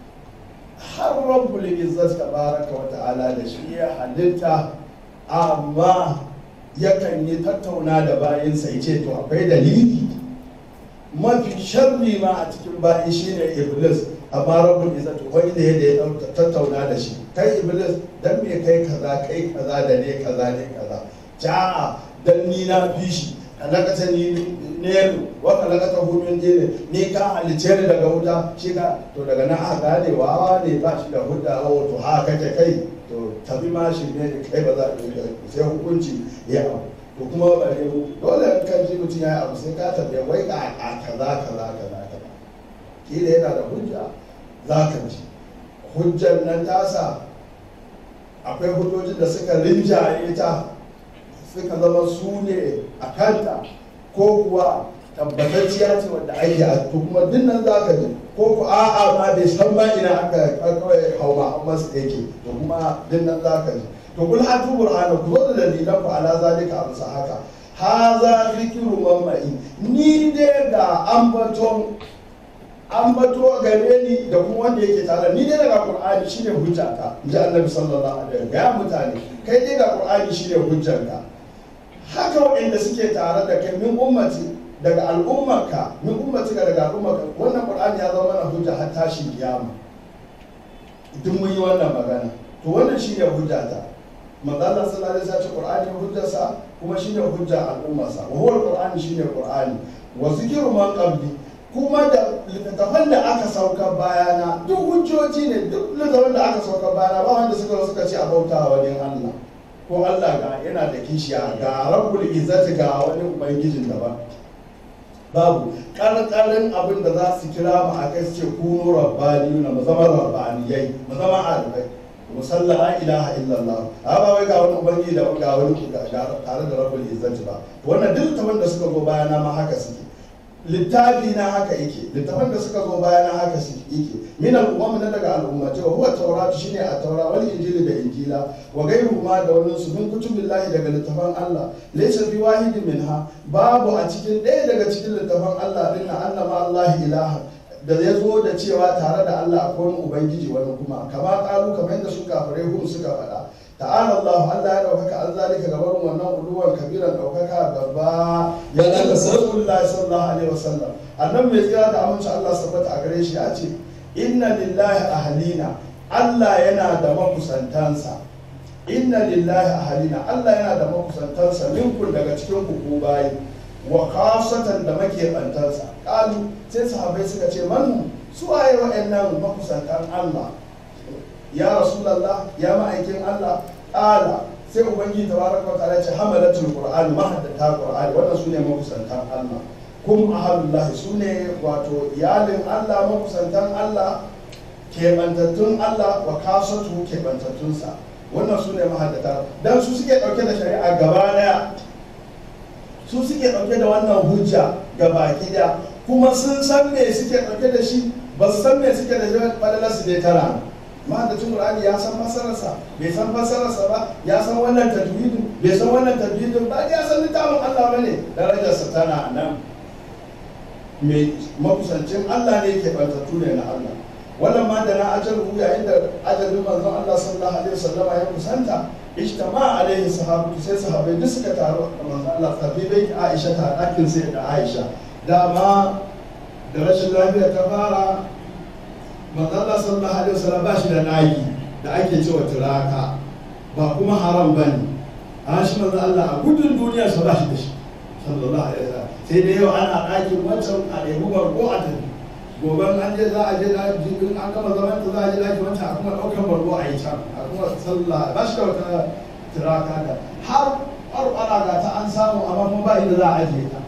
har rabbul izzat tabaraka wa ta'ala da shi ya halitta amma yakan yi tattauna da bayinsa ya ce to akwai dalili mafi sharri ma a cikin bayi shine iblis amma rabbul izzat wani da ya ya tattauna da shi kai iblis dan me kai kaza kai kaza da ne kaza ne kaza ja'a dan ni na fi shi kalakata ni ne wa kalakata hu min dine ni ka halice ni daga wuta shi ka to daga nan aka gane wawa ne ba shi da hudda wa to ha kake kai to tabi ma shi ne kai ba za sai hukunci ya abu to kuma bare mu dole in kan ji mutum ya yi abu sai ka tabi wai ka a kaza kaza kaza kaza kila yana da hujja za ka ji hujjar nan tasa akwai hujjojin da suka rinjaye ta suka zama su ne a kanta ko kuwa tabbatacciya ce wanda ake a to kuma dinnan za ka ji ko ku a'a ma bai san ma ina aka kawai hauma an masu yake to kuma dinnan za ka ji to kul hatu burhana ku zo da dalilan ku ala zalika a bisa haka haza zikiru mamma'i ni dai ga ambaton ambato gare ni da kuma wanda yake tare ni dai daga qur'ani shine hujjata ji annabi sallallahu alaihi wasallam ga mutane kai dai ga qur'ani shine hujjanka haka waɗanda suke tare da kai min ummati daga al'ummarka min ummati daga al'ummarka wannan qur'ani ya zama mana hujja har tashin kiyama duk mun yi wannan magana to wannan shine hujjata manzo Allah sallallahu alaihi wasallam qur'ani hujjarsa kuma shine hujja al'ummarsa wa huwa al-qur'ani shine qur'ani wa zikru man qabli kuma da littattafan da aka sauka bayana duk hujjoji ne duk littattafan da aka sauka bayana ba wanda suka zo suka ce a bauta wa wani Allah ko Allah ga yana da kishiya ga rabbul izzati ga wani ubangijin daban babu ƙarƙarin abin da za su kira mu a kai su ce kuno rabbani na mu zama rabbaniyai mu zama arifai mu salla la ilaha illallah a ba wai ga wani ubangiji da ga wani tare da rabbul izzati ba wannan duk littafan da suka zo bayana ma haka suke littafi na haka yake littafan da suka zo bayana haka yake min al-umam na daga al'ummati wa huwa tawrat shine at-taura wal injili da injila wa ghayru ma da wannan su min kutubillahi daga littafan Allah laysa bi wahidin minha babu a cikin ɗaya daga cikin littafan Allah din na annama Allah ilaha da ya zo da cewa tare da Allah akwai wani ubangiji wani kuma kama kalu kamar yadda su kafirai hum suka faɗa ta'ala Allah Allah ya daukaka an zalika gaban wannan uluwan kabiran daukaka gaba ya daga Rasulullah sallallahu alaihi wasallam annabi mai tsira da aminci Allah sabbata a gare shi ya ce inna lillahi ahlina Allah yana da makusantansa inna lillahi ahalina Allah yana da makusantansa minkun daga cikin ku bayi wa khasatan da makebantansa kalu sai sahabbai suka ce man su waye wa'annan makusantan Allah ya rasulullah ya ma'aikin Allah kala sai ubangiji tabaraka wa ta'ala ya ce hamalatul qur'ani mahaddata qur'ani wannan sune makusantan Allah kum ahalullahi sune wato iyalin Allah makusantan Allah kebantattun Allah wa kasatu kebantattunsa wannan su ne mahaddata dan su suke dauke da shari'a gaba daya su suke dauke da wannan hujja ga baki daya kuma sun san me suke dauke da shi ba su san me suke da shi falalar su dai tara mahaddacin qur'ani ya san fasararsa bai san fasararsa ba ya san wannan tajwidin bai san wannan tajwidin ba ya san littafin Allah bane darajarsa tana nan mai makusancin Allah ne ke bantattu ne na Allah wannan ma da na ajalu yayin da ajalin manzon Allah sallallahu alaihi wasallam ya kusanta ijtama alaihi sahabatu sai sahabbai duk suka taru a manzon Allah tabi bai Aisha ta dakin sai da Aisha dama da rashin lafiya ta fara manzon Allah sallallahu alaihi wasallam ba shi da naki da ake cewa turaka ba kuma haram bane a shi manzon Allah a gudun duniya sa ba shi da shi sallallahu alaihi wasallam sai da yau ana ɗakin wancan a ɗebi barko a tafi gobe an je za a je na jibin an gama zaman ta za a je daki wancan a kuma ɗaukar bargo a yi can a kuma sallah ba shi da wata tiraka da har ƙwarƙwara ga ta an samu amma kuma ba inda za a ajiye ta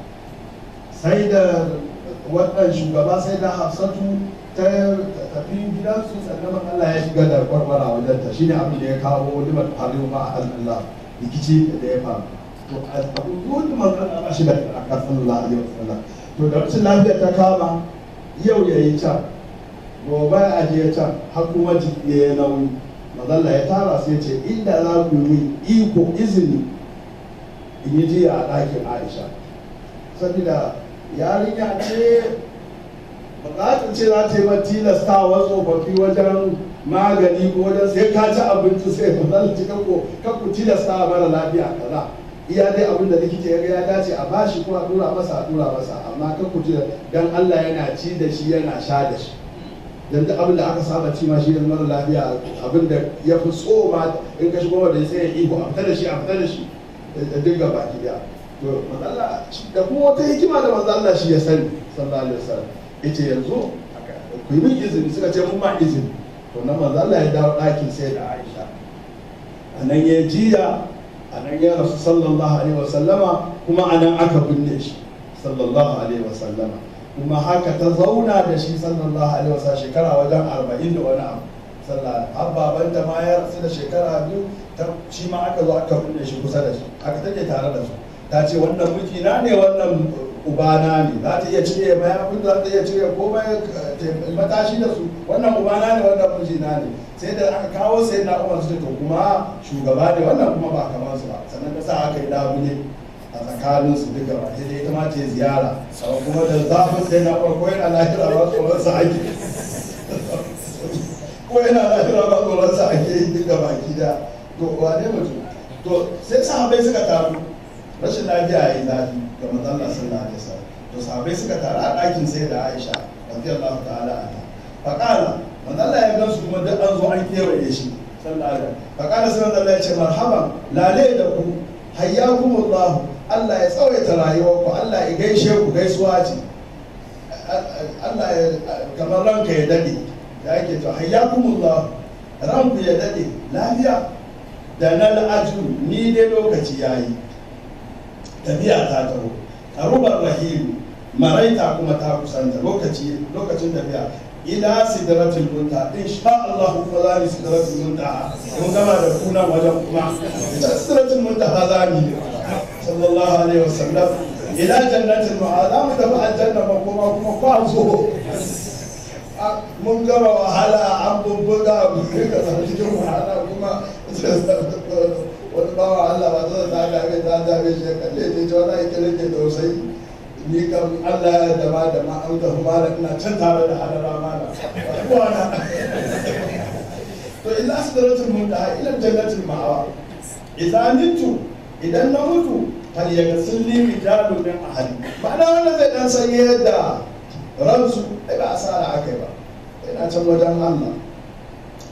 sai da wannan shugaba sai da hafsatu ta tafi gidansu sannan Allah ya shiga da ƙwarƙwara wajen ta shine abin da ya kawo limar harin ma a Allah rikici da ya faru to abu duk manzon Allah shi da aka sallallahu alaihi wasallam to da rashin lafiya ta kama yau ya yi can gobe a je can har kuma jiki ya yi nauyi mazalla ya tara su ya ce inda za ku yi iko izini in yi jiya a ɗakin aisha saboda yarinya ce bukatun ce za ta yi ma tilastawa tsofaffi wajen magani ko wajen sai ka ci abinci sai ba za ci kanku kanku tilastawa mara lafiya kaza iya dai abin da likita ya ga ya dace a bashi ko a dura masa a dura masa amma kan ku ji dan Allah yana ci da shi yana sha da shi dan duk abin da aka saba ci ma shi da mara lafiya abin da ya fi so ma in ka shigo da sai ya iko a fita da shi a fita da shi da duk gaba ki da to manzalla da kuma wata hikima da manzo Allah shi ya sani sallallahu alaihi wasallam yace yanzu ku yi min izini suka ce mun ma izini to nan manzo Allah ya dawo ɗakin sai da Aisha anan ya jiya a nan ya rasu sallallahu alaihi wasallama kuma a nan aka binne shi sallallahu alaihi wasallama kuma haka ta zauna da shi sallallahu alaihi wasallama shekara wajen arba'in da wani abu sallallahu har babanta ma ya rasu da shekara biyu ta shi ma aka zo aka binne shi kusa da shi aka take tare da su ta ce wannan mijina ne wannan ubana ne za ta iya cire mayafin za ta iya cire komai matashi da su wannan ubana ne wannan mijina ne sai da aka kawo sai na umar su to kuma shugaba ne wannan kuma ba kamar su ba sannan ta sa aka yi labule a tsakanin su duka ba sai dai ita ma ta ziyara amma kuma da zafin sai na umar ko yana lahira ba tsoron sa ake ko yana lahira ba tsoron sa ake yi duka baki da to wane mutum to sai sahabbai suka taru rashin lafiya ya yi zafi ga manzon Allah sallallahu alaihi wasallam to sahabbai suka taru a ɗakin sai da Aisha radiyallahu ta'ala anha faqala manzo Allah ya gansu kuma duk an zo an kewaye shi sallallahu alaihi faqala sai manzo Allah ya ce marhaban lale da ku hayyakumullah Allah ya tsawaita rayuwarku Allah ya gaishe ku gaisuwa ce Allah ya kamar ranka ya dade da yake to hayyakumullah ranku ya dade lafiya da na la'aju ni dai lokaci yayi tafiya ta taho karubar rahimu maraita kuma ta kusanta lokaci lokacin tafiya ila sidratul muntaha insha Allah kuma za ni sidratul muntaha mun gama da kuna wajen kuma ita sidratul muntaha za ni sallallahu alaihi wasallam ila jannatul ma'ad za mu tafi aljanna ba kuma kuma kwazo mun gama wahala an bubbuga mu ka san cikin wahala kuma wani bawa Allah ba zai ta gabe ta gabe shi kalle ne ta wani ake rike tausayi ni kam Allah ya dama da ma an tafi malam ina can tare da hadara malam wana to ila sidratul muntaha ila jannatul ma'awa idan nitu idan na mutu fal yaghsil li rijalun min ahli ma'ana wanda zai dan san yadda ransu ai ba asara akai ba ina can wajen Allah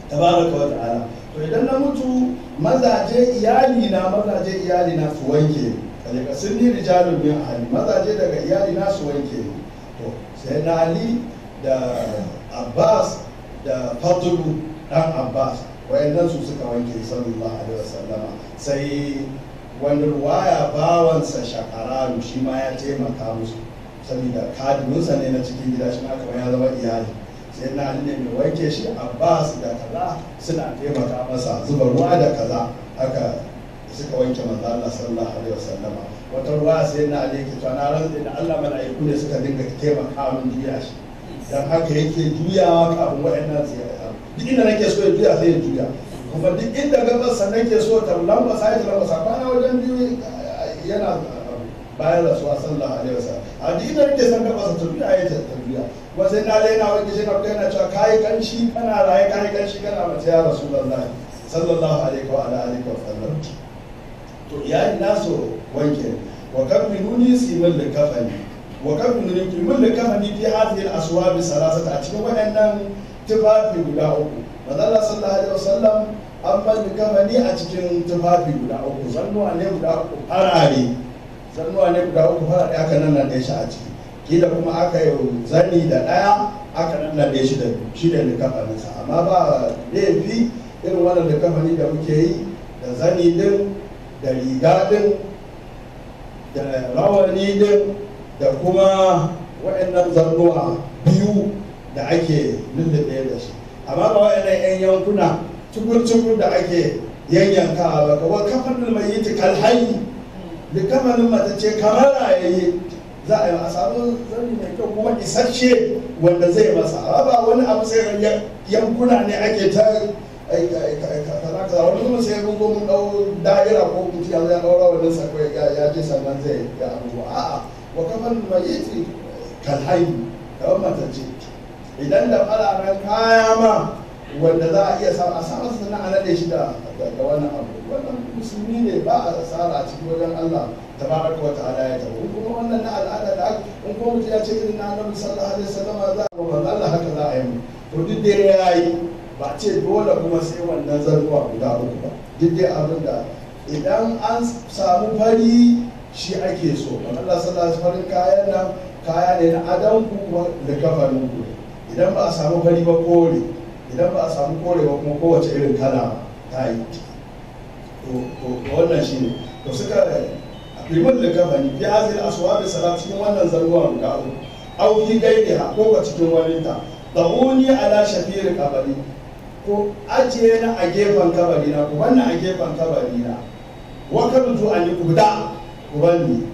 tabaraka wa ta'ala to idan na mutu mazaje iyali na mazaje iyali na su wanke ni kaje sun ni rijalun min ahli mazaje daga iyali na su wanke ni to sai na ali da abbas da fadlu dan abbas wayannan su suka wanke sallallahu alaihi wasallama sai wani ruwaya bawansa shakaranu shi ma ya taimaka musu saboda kadiminsa ne na cikin gida shi ma kamar ya zama iyali sai na ali ne mai wanke shi abbas da kaza suna taimaka masa zuba ruwa da kaza haka suka wanke manzo Allah sallallahu alaihi wasallama wata ruwa sai na ali yake cewa na rantsa da Allah mala'iku ne suka dinga taimaka min juya shi dan haka yake juyawa kafin waɗannan su duk inda nake so ya juya sai ya juya kuma duk inda gabas sannan ke so ta lambasa ya lambasa kwana wajen biyu yana bayan rasuwa sallallahu alaihi wasallam a duk inda nake son gabas ta juya ya ta juya kuma sai na daina wani shi na yana cewa kayi kanshi kana raye kayi kanshi kana mace ya rasulullahi sallallahu alaihi wa alihi wa sallam to iyali nasu wanke wa kan minuni simin da kafani wa kan minuni kimin da kafani fi hadhihi al-aswab salasata a cikin waɗannan tufafi guda uku manzala sallallahu alaihi wasallam an bani kafani a cikin tufafi guda uku zannuwa ne guda uku farare zannuwa ne guda uku farare aka nan nan shi a ciki kila kuma aka yi zani da ɗaya aka nan nan shi da shi da likafaninsa amma ba laifi irin wannan likafani da muke yi da zani din da riga din da rawani din da kuma waɗannan zannuwa biyu da ake lullube da shi amma ba waɗannan 'yan yankuna cukur-cukur da ake yanyankawa ba kawai kafin mai yi kalhayi da kamanin mata ce kamar rayayi za a yi a samu zani mai kyau kuma isasshe wanda zai masa ba wani abu sai yankuna ne ake ta kaza kaza wani kuma sai mun mun dau da'ira ko mutum ya ya daura wannan sako ya je sannan zai ya abubuwa a'a wa kafan mayiti kalhayi kawai mata ce idan da fararen kaya ma wanda za a iya samu a samu sannan a nade shi da wannan abu wannan musulmi ne ba a tsara a cikin wajen Allah tabaraka wa ta'ala ya tabo kuma wannan na al'ada da in kuma mutum ya ce irin na annabi sallallahu alaihi wasallam za a ba Allah haka za a yi to duk da ya yi ba ce dole kuma sai wannan zarruwa guda uku ba duk dai abin da idan an samu fari shi ake so Allah sallallahu alaihi farin kayan nan kaya ne na adam ku kuma da kafarin ku idan ba a samu fari ba kore idan ba a samu kore ba kuma kowace irin kala ta yi to wannan shi ne to suka liman da kafani fi hazil aswabi salat cikin wannan zarruwa guda uku au fi gaidiha ko ka cikin waninta da'uni ala shafiri kabari ko ajiye na a gefen kabari na ku wannan a gefen kabari na wa kabtu an ku fita ku banni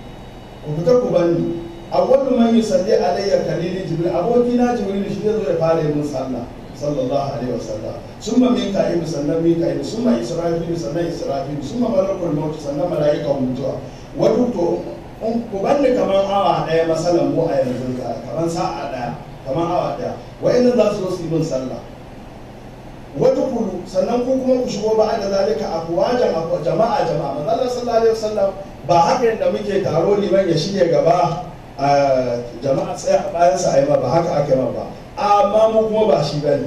ku fita ku banni awwalu man yusalli alayya kalili jibril abokina jibril shi zai zo ya fara yin sallah sallallahu alaihi wasallam summa mika'il sannan mika'il summa israfil sannan israfil summa malakul maut sannan mala'ikan mutuwa wato to ku banni kaman awa daya masalan mu a yanzu kaman sa'a daya kaman awa daya wa'annan za su zo su yi min sallah wata kulu sannan ku kuma ku shigo ba da zalika afwajan jama'a jama'a manzo sallallahu alaihi wasallam ba haka yadda muke taro liman ya shige gaba a jama'a tsaye a bayan sa ayi ba haka ake ba amma mu kuma ba shi bane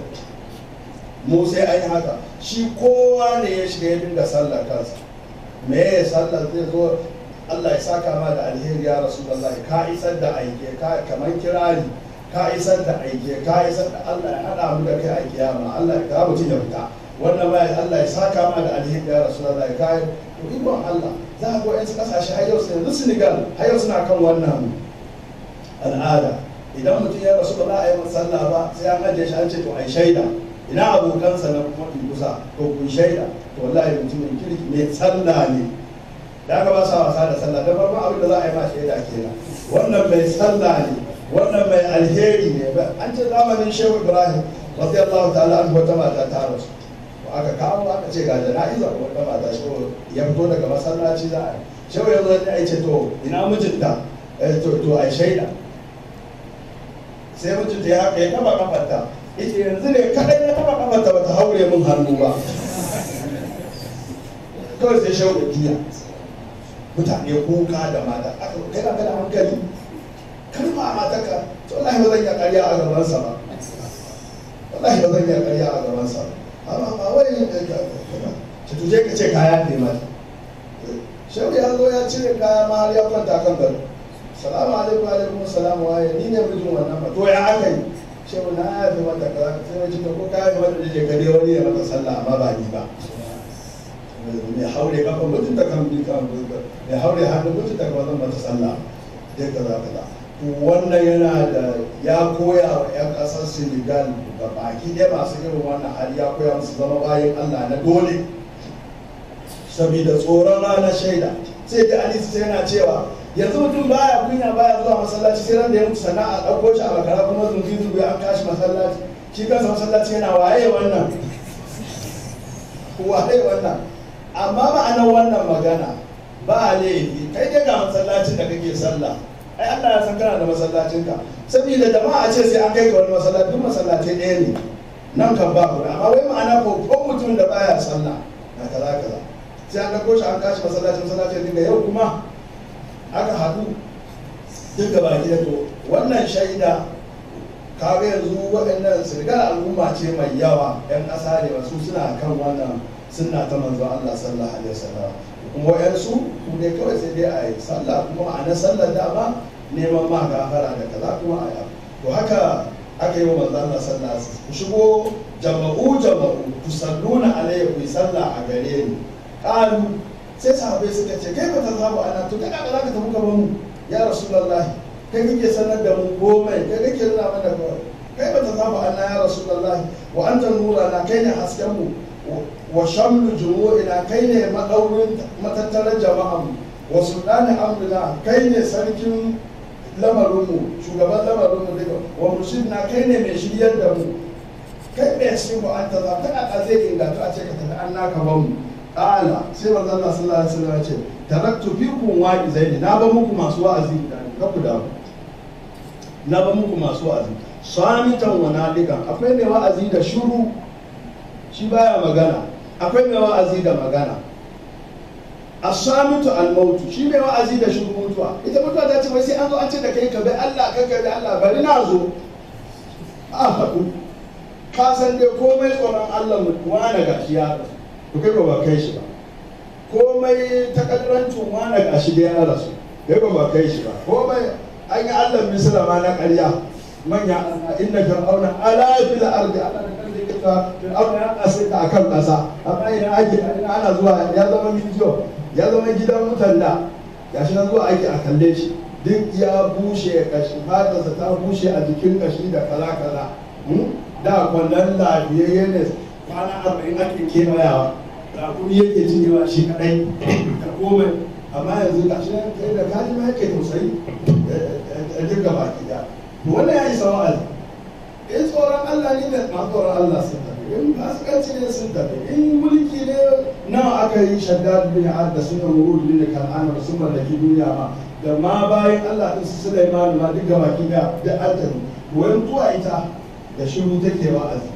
mu sai an yi haka shi kowa ne ya shiga ya dinga sallar kansa me ya sallar zai zo Allah ya saka ma da alheri ya rasulullahi ka isar da aike ka kamar kirari ka isar da aike ka isar da Allah ya hada mu da kai a kiyama Allah ya kawo mutum ya fita wannan ma Allah ya saka ma da alheri ya rasulullahi ka to ikon Allah za a ga wayansu kasashe har yau yanzu Senegal har yau suna kan wannan al'ada idan mutum ya rasu ba za a yi masa sallah ba sai an ajiye shi an ce to ai shaida ina abokansa na kuma kusa to kun shaida to wallahi mutumin kirki mai sallah ne da aka ba sa wasa da sallah da farkon abin da za a yi ma shaida kenan wannan mai sallah ne wannan mai alheri ne an ce zamanin shehu ibrahim radiyallahu ta'ala an wata mata ta rasu to aka kawo aka ce ga jana'iza ko wata mata shehu ya fito daga masallaci za a yi shehu ya zo ya ce to ina mijinta to to ai shaida sai mijinta ya haka ya taba kafarta yace yanzu ne kadai na taba kafarta bata haure min hannu ba kawai sai shehu ya juya mutane kuka da mata aka kai ka da hankali kar ma mata ka to wallahi ba zan iya ƙarya a gaban sa ba wallahi ba zan iya karya a gaban sa amma ba wai ta tuje ka ce kaya ne mata shehu ya zo ya cire kaya ma har ya kwanta kan gado salamu alaikum alaikum salamu waye ni ne mijin wannan ba to ya aka yi shehu na ya fi mata kaza sai na ce to ko kaya fi mata da je gare wani ya mata sallah amma ba ni ba mai haure kafa mutum ta kan bi kan mai haure hannu mutum ta kan zan mata sallah dai kaza kaza wannan yana da ya koya wa 'yan ƙasar senegal ga baki ɗaya masu irin wannan hali ya koya musu zama bayan allah na dole saboda tsoron ranar shaida sai da alisi sai yana cewa yanzu mutum baya kunya baya zuwa masallaci sai ran da ya mutu sana'a ɗauko shi a makara kuma zungi zungi an kashi masallaci shi kansa masallaci yana waye wannan waye wannan amma ma'anar wannan magana ba laifi kai dai ga masallacin da kake sallah ai Allah ya san kana da masallacinka saboda jama'a ce sai an kai ka wani masallaci duk masallaci ɗaya ne nan kan ba ku amma wai ma'ana ko ko mutum da baya sallah na kaza kaza sai an ɗauko shi an kashi masallacin masallacin dinga yau kuma aka haɗu duk da baki da to wannan shaida kaga yanzu waɗannan sirgar al'umma ce mai yawa 'yan ƙasa ne wasu suna kan wannan sunna ta manzo Allah sallallahu alaihi wasallam kuma wayansu ku dai kawai sai dai a yi sallah kuma ma'ana sallar dama neman ma gafara da kaza kuma a yi to haka aka yi wa manzo Allah sallallahu alaihi wasallam ku shigo jama'u jama'u ku salluna alayya ku yi sallah a gare ni qalu sai sahabbai suka ce kai ba ta zabu ana to kai ka zaka tafi gaban mu ya rasulullahi kai kake sanar da mu komai kai kake nuna mana kawai kai ba ta zabu ana ya rasulullahi wa anta nurana kai ne hasken mu wa shamlu jumu'ina kai ne madaurin matattarar jama'an wa sultani amrina kai ne sarkin lamarinmu shugaban lamarinmu daga wa murshidna kai ne mai shiryar da mu kai mai cikin ku an taza ta a zai ingatu a ce ka tafi an naka ba mu ƙala sai manzo Allah sallallahu alaihi wasallam ya ce taraktu fikum wa'izaini na ba muku masu wa'azi ka ku damu na ba muku masu wa'azi samitan wa nadigan akwai mai wa'azi da shuru shi baya magana akwai mai wa'azi da magana asamitu almautu shi mai wa'azi da shuru mutuwa ita mutuwa ta ce wai sai an zo an ce da kai ka bi Allah ka ka bi Allah bari na zo a haɗu ka san dai komai tsoron Allah mu wani gashi ya rasu to kai ba kai shi ba komai takaddarancin wani gashi da ya rasu kai ba kai shi ba komai an yi Allah misira ma na ƙarya manya inna fir'auna ala fil ardi ala da kan da kita fir'auna ya asita akan kasa amma ina ake ina ana zuwa ya zama mijiyo ya zama gidan mutan da gashi na zuwa ake a kalle shi duk ya bushe kashi fatarsa ta bushe a jikin kashi da kaza kaza da kwallon lafiyayye ne kwana arba'in ake kewayawa rakuri yake cinyewa shi kadai da komai amma yanzu gashi na kai da kaji ma yake tausayi a duka baki da wannan ya isa wa'azi in tsoron Allah ne da ma tsoron Allah sun tafi in fasikanci ne sun tafi in mulki ne nawa aka yi shaddad bin ad da sunan wurud bin kan'ana da sun mallaki duniya ma da ma bayan Allah din su Sulaiman ma duk gaba ki da da aljanu wayan tuwa ita da shiru take wa'azi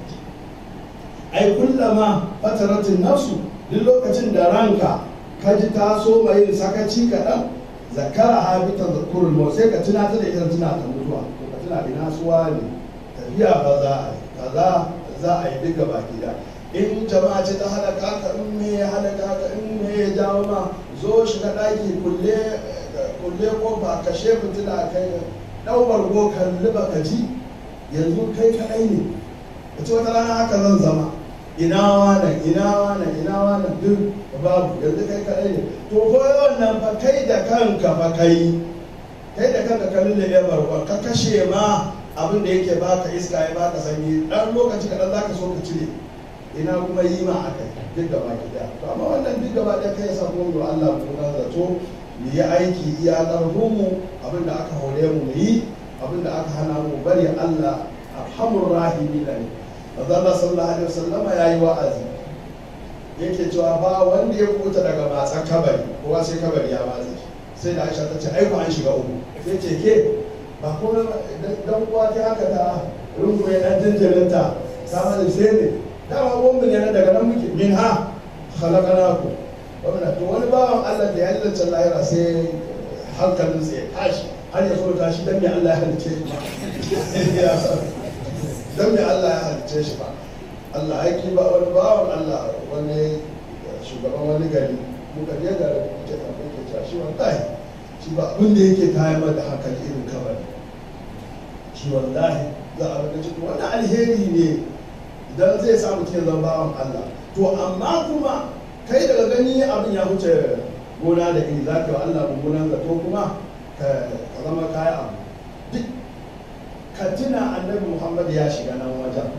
ai kullama fataratin nafsu duk lokacin da ranka ka ji ta so mai yin sakaci kaɗan zakara habita zakurul maut sai ka tuna ta da ita tuna ta mutuwa ko ka tuna ina suwa ne tafiya fa za a yi kaza za a yi duka baki da in jama'a ce ta halaka ka in me ya halaka ka in me ya jawo ma zo shiga ɗaki kulle kulle kofa kashe fitila kai ɗau bargo kalli baka ji yanzu kai kaɗai ne ka ce wata rana haka zan zama ina wannan ina wannan ina wannan duk babu yanzu kai kaɗai ne to ko wannan fa kai da kanka fa kai kai da kanka ka lulle ya barkon ka kashe ma abin da yake baka iska ya baka sanyi dan lokaci kaɗan za ka so ka cire ina kuma yi ma aka duk da baki da to amma wannan duk gaba ɗaya kai sa kuma da Allah mu na zato mu yi aiki iya ƙarfin mu abin da aka hore mu mu yi abin da aka hana mu bari Allah arhamur rahimi ne manzo Allah sallallahu alaihi wasallam yayi wa'azi yake cewa ba wanda ya kuta daga matsan kabari kowa sai kabari ya matsa sai da Aisha ta ce ai an shiga uku sai ce ke ba kuma dan uwa ta haka ta rungume dan jinjirinta sama da sai ne dama uwan mu ne na daga nan muke min ha khalaqnaku wannan to wani bawan Allah da ya lalace lahira sai hankalinsa ya tashi har ya so tashi dan me Allah ya halice shi dan me Allah ya halicce shi ba Allah ya ki ba wani bawan Allah wani shugaban wani gari muka je ga ke tambaye ke cewa shi wallahi shi ba abin da yake kayan da hankali irin kabari shi wallahi za a rika cikin wani alheri ne idan zai sa mutum ya zama bawan Allah to amma kuma kai daga gani abin ya wuce gona da iri za ka yi wa Allah mummunan zato kuma ka zama kayan abu duk ka tuna annabi Muhammad ya shiga nan wajen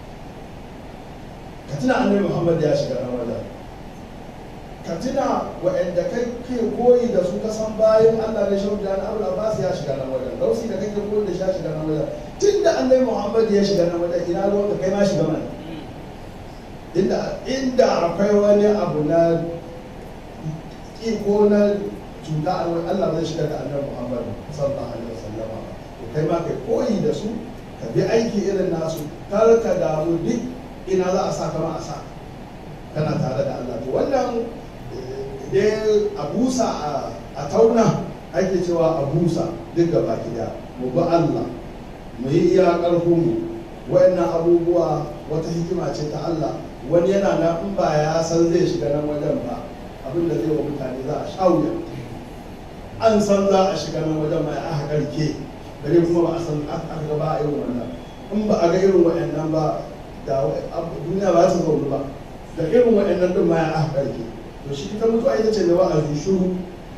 ka tuna annabi Muhammad ya shiga nan wajen ka tuna waɗanda kai ke koyi da su kasan bayan Allah ne shaudu da Abu Abbas ya shiga nan wajen dausi da kake koyi da shi ya shiga nan wajen tun da annabi Muhammad ya shiga nan wajen ina ruwan ka kai ma shiga mana inda inda akwai wani abu na ko na cuta a wani Allah zai shiga da annabi Muhammad sallallahu alaihi wasallama to kai ma kai koyi da su ka bi aiki irin nasu kar ka damu duk ina za a sa kama a sa kana tare da Allah to wannan dai a busa a tauna ake cewa a busa duk gaba gida mu bi Allah mu yi iya ƙarfinmu wayannan abubuwa wata hikima ce ta Allah wani yana na in ba ya san zai shiga nan wajen ba abin da zai wa mutane za a sha wuya an san za a shiga nan wajen mai aka karke bare kuma ba a san aka ga ba a irin wannan in ba a ga irin wayannan ba da duniya ba ta zaune ba da irin wayannan din ma ya aka karke to shi ita mutuwa ita ce mai wa'azi shuru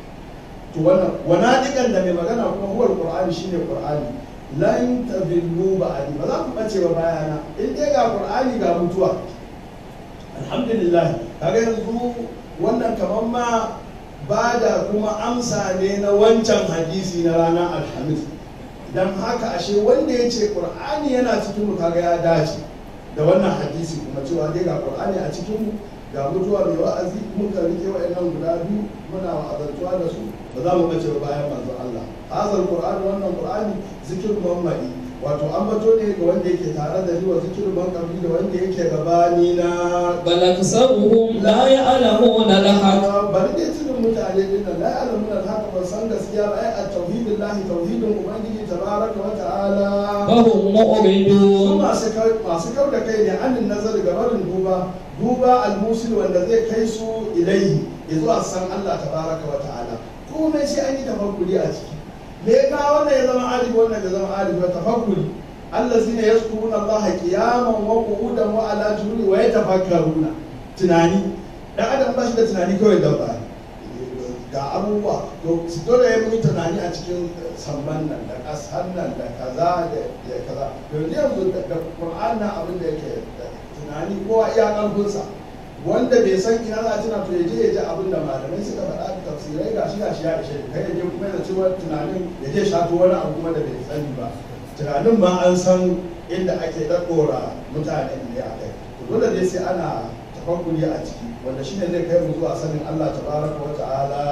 to wannan wana dikan da mai magana kuma huwar qur'ani shine qur'ani lan tabillu ba'adi ba za ku bace ba bayana in dai ga qur'ani ga mutuwa alhamdulillah kaga yanzu wannan kaman ma ba da kuma amsa ne na wancan hadisi na ranar alhamis dan haka ashe wanda ya ce qur'ani yana cikin mu kaga ya dace da wannan hadisi kuma cewa dai ga qur'ani a cikin mu ga mutuwa mai wa'azi muka rike wa'annan guda biyu muna wa'azantuwa da su ba za mu bace ba bayan manzo Allah hazal qur'ani wannan qur'ani zikir muhammadi wato an bato ne ga wanda yake tare da ni wa zikir man qabli da wanda yake gabani na بل أكثرهم لا يعلمون الحق bari dai cikin mutane din nan la ya'lamun al-haqq ba san gaskiya ba ai at-tauhidillahi tauhidin ubangiji tabaraka wa ta'ala فهم su مؤمنون masu kau- masu kau da kai ne anin nazari ga barin duba duba al-musil wanda zai kai su ilaihi ya zuwa san Allah tabaraka wa ta'ala komai sai an yi tafakkuri a ciki me ya kawo wannan ya zama alibi wannan ya zama alibi wa tafakkuri allazina yazkuruna Allah qiyaman wa qu'udan wa ala junubi wa yatafakkaruna tunani dan adam ba shi da tunani kawai dabba ne ga abubuwa to su dole ya yi tunani a cikin samman nan da ƙasar nan da kaza da da kaza to yanzu yanzu da da Qur'an nan abin da yake da tunani kowa iya ƙarfinsa wanda bai san ina za a tuna to ya je ya ji abin da malamai suka faɗa da tafsirai gashi gashi ya ishe kai ya je kuma ya ci wani tunanin ya je shato wani abu kuma da bai sani ba tunanin ma an san inda ake ɗaɗɗora mutane ne a kai to dole dai sai ana tafakkuri a ciki wanda shine zai kai mu zuwa sanin Allah tabaraka wa ta'ala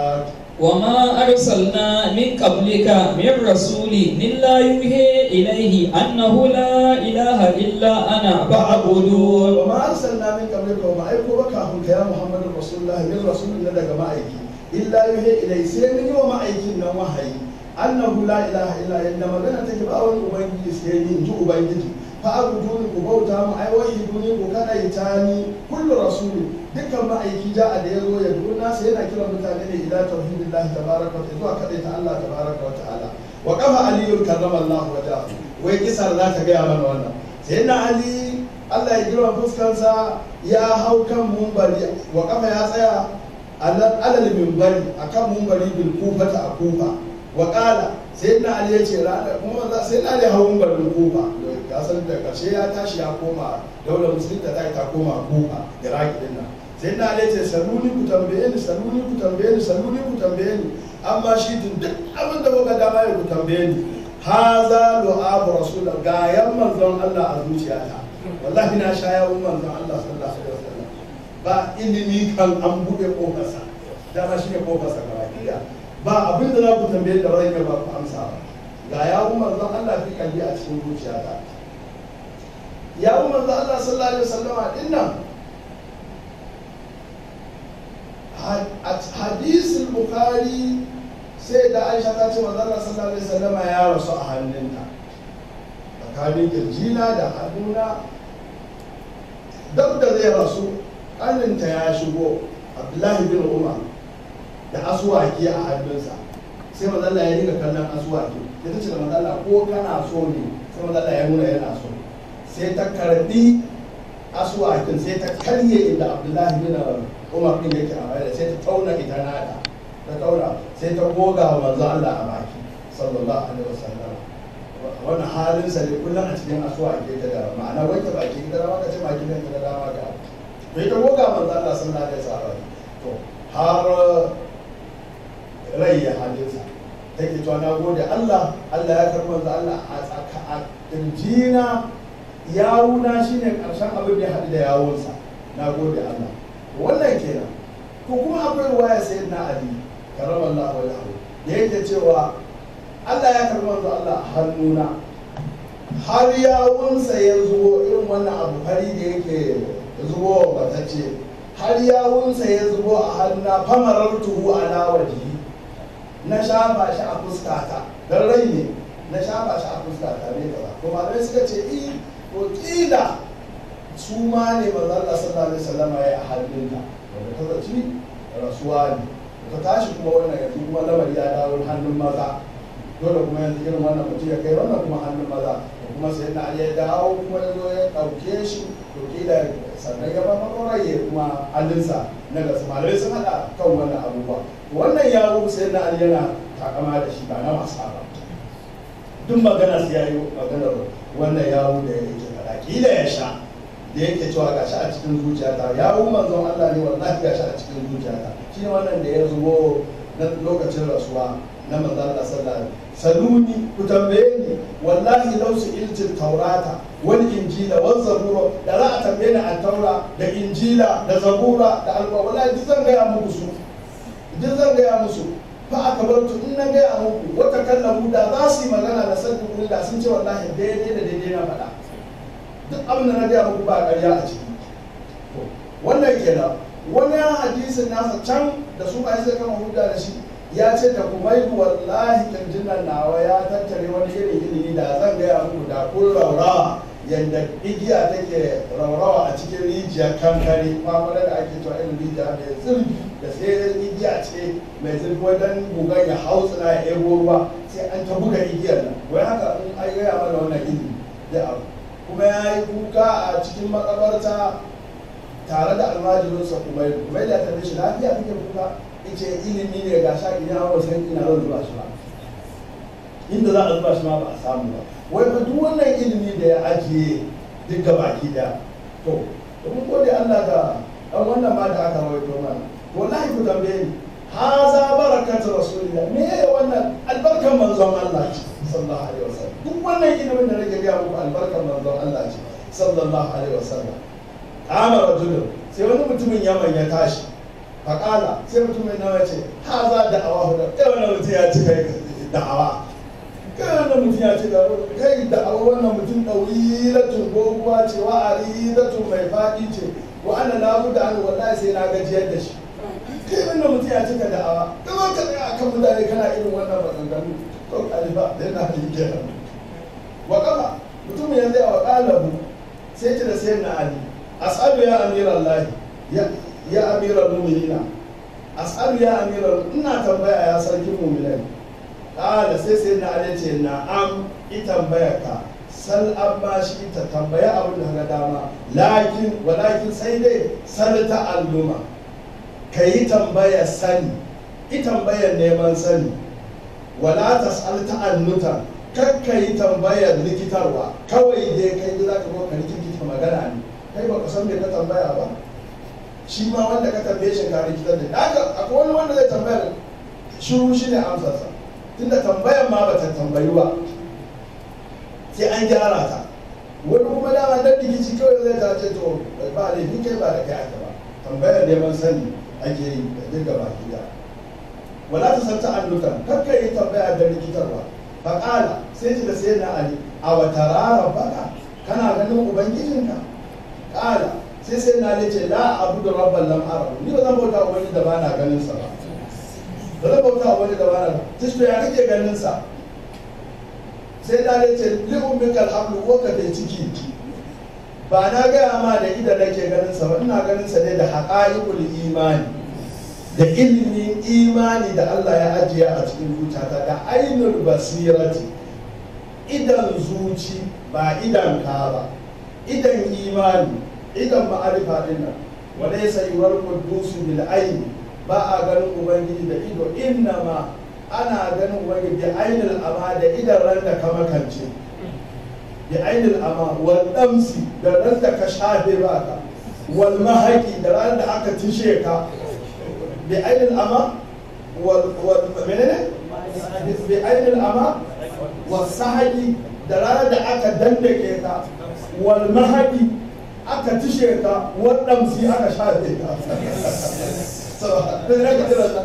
وما أرسلنا من قبلك من رسول إلا يوحي إليه أنه لا إله إلا أنا فاعبدون wa ma arsalna min qablika wa ma aiko baka kafin ka ya Muhammadu Rasulullah min rasulin na daga ma'aiki illa yuhi ilai sai mun yi wa ma'aikin nan wahayi annahu la ilaha illa yanda magana take ba wani ubangiji sai ni in ji ubangiji fa abuduni ku bauta mu ai wahiduni ku kada itani kullu rasulin dukkan ma'aiki ja'a da yazo ya duna sai yana kiran mutane ne ila tauhidillahi tabaraka wa zuwa kada ta Allah tabaraka wa ta'ala wa qafa aliyul karrama Allah wajahu wai kisar za ta gaya mana wannan sai na ali Allah ya girma fuskarsa ya hau kan mumbari wa kafa ya tsaya alal mimbari akan mumbari bil kufata a kufa wa qala sai na ali ya ce rana kuma za sai na ali hau mumbarin kufa ka san da karshe ya tashi ya koma daular musulunta ta ta koma kufa iraki din nan sai na ali ya ce saluni ku tambaye ni saluni ku tambaye ni saluni ku tambaye ni amma shi duk abin da kuka dama ya ku tambaye ni haza lu'abu rasulullah ga yan manzon Allah a zuciyata wallahi na sha yawun manzon Allah sallallahu alaihi wasallam ba ilimi kan an bude kofarsa dama shi ne kofarsa ga bakiya ba abin da za ku tambaye da rai ba ku amsa ba ga yawun manzon Allah fi kalli a cikin zuciyata yawun manzon Allah sallallahu alaihi wasallam din nan hadisul bukhari sai da aisha ta ce manzon Allah sallallahu alaihi wasallam ya rasu a hannunta tsakanin kirjina da hannuna duk da zai rasu ƙaninta ya shigo abdullahi bin umar da asuwaki a hannunsa sai mazalla ya riga kallon asuwaki ya ta ce da mazalla ko kana so ne sai mazalla ya nuna yana so sai ta karbi asuwakin sai ta karye inda abdullahi bin umar din yake a baya sai ta tauna ita nata ta tauna sai ta goga wa manzo Allah a baki sallallahu alaihi wasallam wannan halin sa ne kullum a cikin asuwaki ta da ma'ana wanke baki da dama ka ce baki da da dama ka bai ta goga manzo Allah sallallahu alaihi wasallam to har rai ya halinsa take cewa na gode Allah Allah ya karɓi manzo Allah a tsaka a kirjina yawuna shine karshen abin da ya haɗu da yawunsa na gode Allah wannan kenan to kuma akwai ruwaya sai na Ali karamallahu wajhahu da yake cewa Allah ya karɓi manzo Allah a hannuna har yawunsa ya zubo irin wannan abu fari da yake zubo batacce har yawunsa ya zubo a hannuna famarar tuhu ala wajihi na shafa shi a fuskata don rai ne na shafa shi a fuskata ne gaba to malamai suka ce i to kila su ma ne manzo Allah sallallahu alaihi wasallam ya a hannunta wanda ta zaci rasuwa ne ta tashi kuma wannan yanzu kuma lamari ya dawo hannun maza dole kuma yanzu irin wannan mutum ya kai wannan kuma hannun maza da kuma sai na ya dawo kuma ya zo ya ɗauke shi to kila sannan ya ba makoraye kuma hannunsa na gasu malamai sun haɗa kan wannan abubuwa wannan yawo sai na ali yana takama da shi ba na wasa ba duk magana sai ya yi maganar wannan yawo da yake faɗa kila ya sha da yake cewa gashi a cikin zuciyata yawo manzon Allah ne wallahi gashi a cikin zuciyata shi ne wannan da ya zubo na lokacin rasuwa na manzon Allah sallallahu alaihi saluni ku tambaye ni wallahi law iltin taurata wal injila wal zabura da za a tambaye ni a taura da injila da zabura da alƙur'ani wallahi duk zan gaya muku su duk zan gaya musu fa aka bar tu in na gaya muku wata kallamu da za su yi magana da sabbin kuri da sun ce wallahi daidai da daidai na faɗa duk abin da na gaya muku ba ƙarya a ciki wannan kenan wani hadisin nasa can da su ba sai kama hujja da shi ya ce da kumaidu wallahi kirjin nan nawa ya tattare wani irin ilimi da zan gaya muku da kun raurawa yadda igiya take raurawa a cikin rijiyar kankare kwamfara da ake cewa irin rijiya mai zurfi da sai igiya ce mai zurfi wajen gugan ya hausa na ya ebo ruwa sai an ta buga igiyar nan wai haka in an gaya mana wannan ilimi da abu kuma ya yi kuka a cikin makabarta tare da almajirinsa kuma yi kuma da ta shi lafiya kake kuka ice ilimi ne ga sha ina hawa san ina zan zuba shi ba inda za a zuba shi ma ba a samu ba wai fa duk wannan ilimi da ya ajiye duk ga baki da to to mun gode Allah ga dan wannan ma da aka rawaito mana wallahi ku tambaye ni haza barakatu rasulillah me ya wannan albarkan manzon Allah ce sallallahu alaihi wasallam duk wannan ilimin da nake ga muku albarkan manzon Allah ce sallallahu alaihi wasallam kama rajulun sai wani mutumin yaman ya tashi faƙala sai mutumin nawa ce haza da awa da kai wannan mutum ya ci kai da'awa kai wannan mutum ya ci kai da'awa wannan mutum ɗauriratun doguwa ce wa ariratun mai faɗi ce wa ana labu da an wallahi sai na gajiyar da shi kai wannan mutum ya cika da'awa ka zo ka tsaya akan mutane kana irin wannan maganganu to kalifa da yana yi kenan wa kama mutumin ya zai wa ƙalabu sai ce da sai na ali as'alu ya amiran lahi ya amiran mu'minina as'alu ya amiran ina tambaya ya sarkin mu'minai ƙala sai sai na ali ce na am i tambaya ka sal an ba shi ta tambaya abin da ga dama lakin walakin sai dai sal ta alluma ka yi tambaya sani i tambayar neman sani wala ta sal ta annuta kakka yi tambayar likitarwa kawai dai kai da za ka zo ka rikita magana ne kai ba ka san me ka tambaya ba shi ma wanda ka tambaye shi ka rikitar da haka akwai wani wanda zai tambaya shiru shi ne amsarsa tunda tambayar ma ba ta tambayi ba sai an gyara ta wani kuma dama dan rikici kawai zai ta ce to ba laifin kai ba da kai aka ba tambayar neman sani ake yi da dinga baki da wala ta san ta'annukan kakka yi tambaya da rikitarwa faƙala sai ce da sai na ali a wata rara baka kana ganin ubangijinka ƙala sai sai na ce la abu da rabban lam arabu ni ba zan bauta wani da ba na ganin sa ba ba zan bauta wani da ba na ta shi ya kake ganin sa sai da ya ce li'un bikal hamlu ko ka kai ciki ba na gaya ma da idan nake ganin sa ba ina ganin sa ne da haqa'iqul imani da ilimin imani da Allah ya ajiye a cikin zuciyata da ainul basirati idan zuci ba idan ka ba idan imani idan ma'arifa din nan wala yasayuwar qudusu bil aini ba a ganin ubangiji da ido inna ma ana ganin ubangiji da ainul ama da idan ran da ka makance da ainul ama wal damsi da ran da ka shafe baka wal mahaki da ran da aka tishe ka bi ainul ama wal wal menene bi ainul ama wal sahaki da ran da aka dandake ka wal mahaki aka tishe ka wal damsi aka shafe ka so da ka tira nan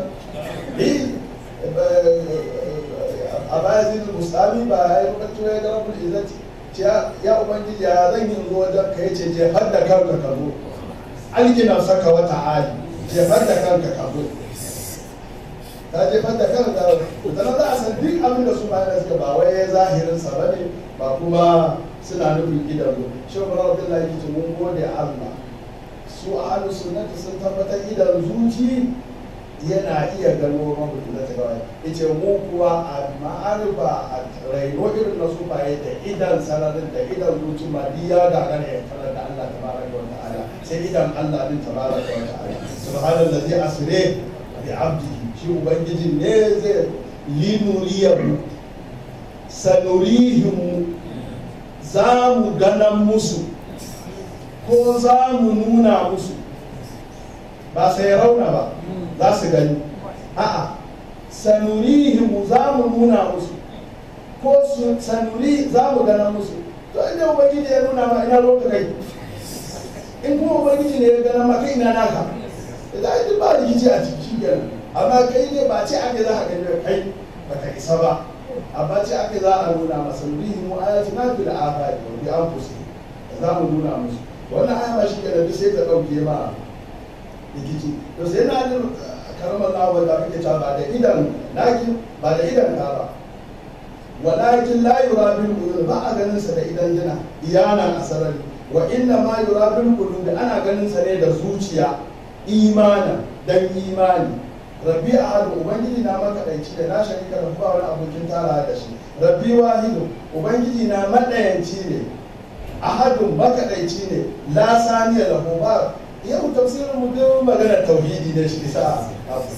a baya zai musami ba ya yi lokacin ya ga rabbul izzati ce ya ubangiji ya zan yi zo wajen ka yace je har da kanka ka zo algina saka wata hali je har da kanka ka zo ka je har da kanka da nan za a san duk abin da su bayan suka ba wai zahirin sa bane ba kuma suna nufin idanu shi ba rabbillahi kici mun gode Allah su ahlus sunnati sun tabbatar idan zuci yana iya gano mabudu da tagawa ya ce mu kuwa a ma'arifa a raino irin na su baye da idan sararin da idan zuci ma ya gagara ya tarar da Allah ta baraka wa ta'ala sai idan Allah din ta baraka wa ta'ala subhanallazi asire bi abdihi shi ubangiji ne zai linuriyahu sanurihim za mu ganan musu ko za mu nuna musu ba sai rauna ba za su gani a'a sanurihim za mu nuna musu ko su sanuri za mu gana musu to inda ubangiji ya nuna ma ina roka kai in kuma ubangiji ne ya gana ma kai ina naka da ai duk ba rikici a ciki shi kenan amma kai ne ba ce ake za a gani da kai ba ka isa ba amma ce ake za a nuna masa nurihim ayatina fil afaqi wa bi anfusihim za mu nuna musu wannan aya ba shi kenan duk sai ta dauke ma rikici to sai na jin karamar lawa da kake cewa ba da idan lakin ba da idan ka ba walakin la yura bil qulub ba a ganin sa da idan jina iyana asarari wa inna ma yura bil qulub ana ganin sa ne da zuciya imana dan imani rabbi ahad ubangiji na makadaici da na sharika da ba wani abokin tara da shi rabbi wahidu ubangiji na madayanci ne ahadun makadaici ne la saniya lahu ba yau tafsirin mu duk maganar tauhidi ne shi isa abu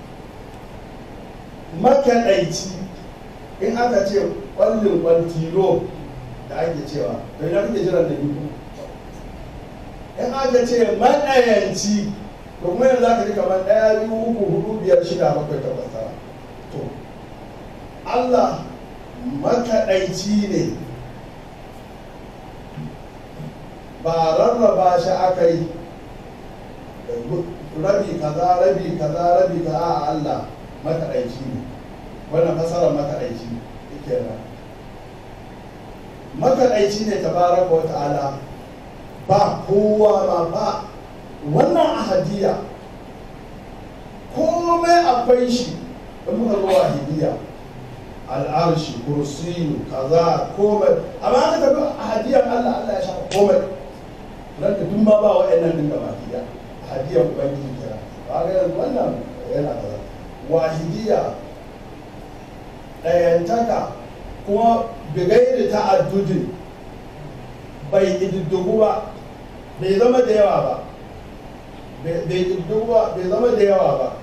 makaɗaici in aka ce ƙwallin ƙwantilo da ake cewa to ina kake jiran da biyu in aka ce maɗayanci to kuma yanzu aka ji kamar ɗaya biyu uku hudu biyar shida bakwai takwas tara to Allah makaɗaici ne ba rarraba shi aka yi rabi kaza rabi kaza rabi kaza a Allah makaɗaici ne wannan fasarar makaɗaici yake nan makaɗaici ne tabaraka wa ta'ala ba kowa ma ba wannan ahadiya komai akwai shi da muka zo ahadiya al'arshi kursiyu kaza komai amma aka tafi ahadiyar Allah Allah ya shafa komai nan da duk ma ba wa'annan din gaba ɗaya hadiyar ubangiji kira ba ga yanzu wannan yana kaza wahidiya ɗayantaka kuma bigairi ta'addudin bai ƙididdigu ba bai zama da yawa ba bai ƙididdigu ba bai zama da yawa ba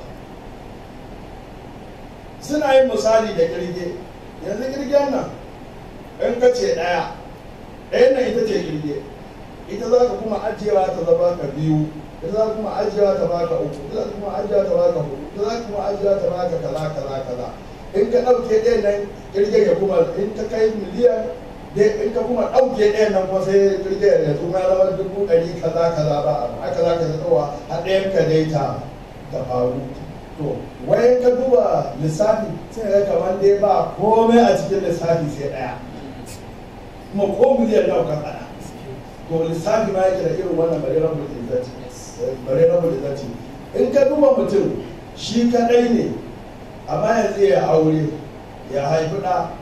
suna yin misali da ƙirge yanzu ƙirgen nan in ka ce ɗaya ɗayan nan ita ce ƙirge ita za ka kuma ajiyewa ta zama ka biyu ita za ka kuma ajiyewa ta baka uku ita za ka kuma ajiyewa ta baka hudu ita za ka kuma ajiyewa ta baka kaza kaza kaza in ka ɗauke ɗayan nan ƙirge ya kuma in ta kai miliyan in ka kuma ɗauke ɗayan nan kuma sai ƙirge ya kuma zama dubu ɗari kaza kaza ba haka za ka zaɓa a ɗayan ka dai ta ta faru to wayan ka duba lissafi sai ga kamar dai ba komai a cikin lissafi sai ɗaya kuma ko miliyan nawa ka faɗa to lissafi ma yake da irin wannan bare rabu da izzati bare rabu da izzati in ka duba mutum shi kadai ne amma yanzu ya aure ya haifi ɗa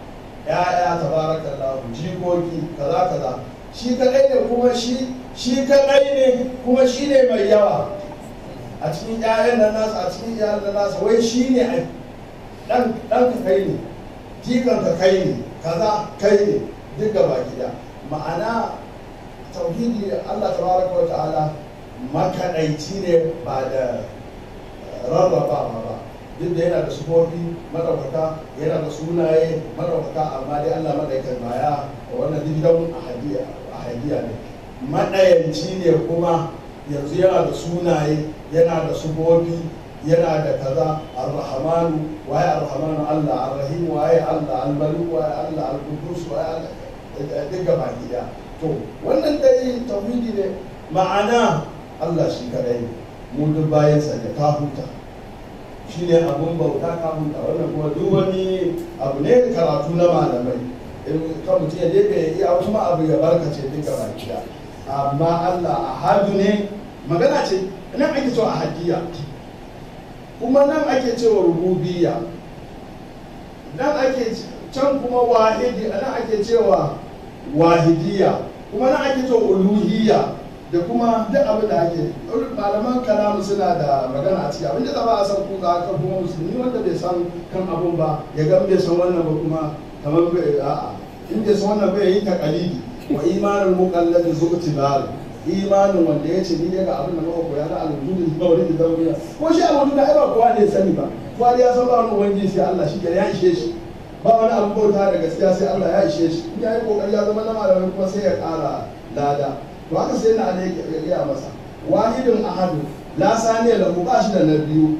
ya'ya tabarakallahu jikoki kaza kaza shi kadai ne kuma shi shi kadai ne kuma shi ne mai yawa a cikin ƴaƴan nan nasa a cikin iyalan nan nasa wai shi ne dan dan ka kai ne jikan ka kai ne kaza kai ne duk gaba gida ma'ana tauhidi Allah tabaraka wa ta'ala makadaici ne ba da rarrabawa ba duk da yana da sufofi madaukaka yana da sunaye madaukaka amma dai Allah madaikan baya wannan digidan ahadiya ne madayanci ne kuma yanzu yana da sunaye yana da sufofi yana da kaza ar-rahmanu waye ar-rahmanu Allah ar-rahim waye Allah al-malik waye Allah al-qudus waye Allah duk gaba gida to wannan dai tauhidi ne ma'ana Allah shi kadai ne mu duk bayan sa da ka huta shi ne abun bauta ka huta wannan kuma duk wani abu ne karatu na malamai in ka mutum ya dai iya wasu ma abu ya barkace duk gaba gida amma Allah ahadu ne magana ce nan ake cewa ahadiyya kuma nan ake cewa rububiyya nan ake can kuma wahidi nan ake cewa wahidiyya kuma nan ake cewa uluhiyya da kuma duk abin da ake malaman kalamu suna da magana a ciki abin da ba a san ku ga kan kuma musulmi wanda bai san kan abun ba ya ga bai san wannan ba kuma kamar bai a'a in bai san wannan bai yi takalidi wa imanul muqallad zu'tibar imanin wanda ya ce ni daga abin da muka koya na alwudu da wani da zauriya ko shi alwudu da ai ba kowa ne sani ba kowa ya san ba wani ubangiji sai Allah shi ya ishe shi ba wani abu bauta da gaskiya sai Allah ya ishe shi in ya yi kokari ya zama na malamai kuma sai ya kara lada to haka sai na Ali ya gaya masa wahidun ahadu la saniya lahu ba shi da na biyu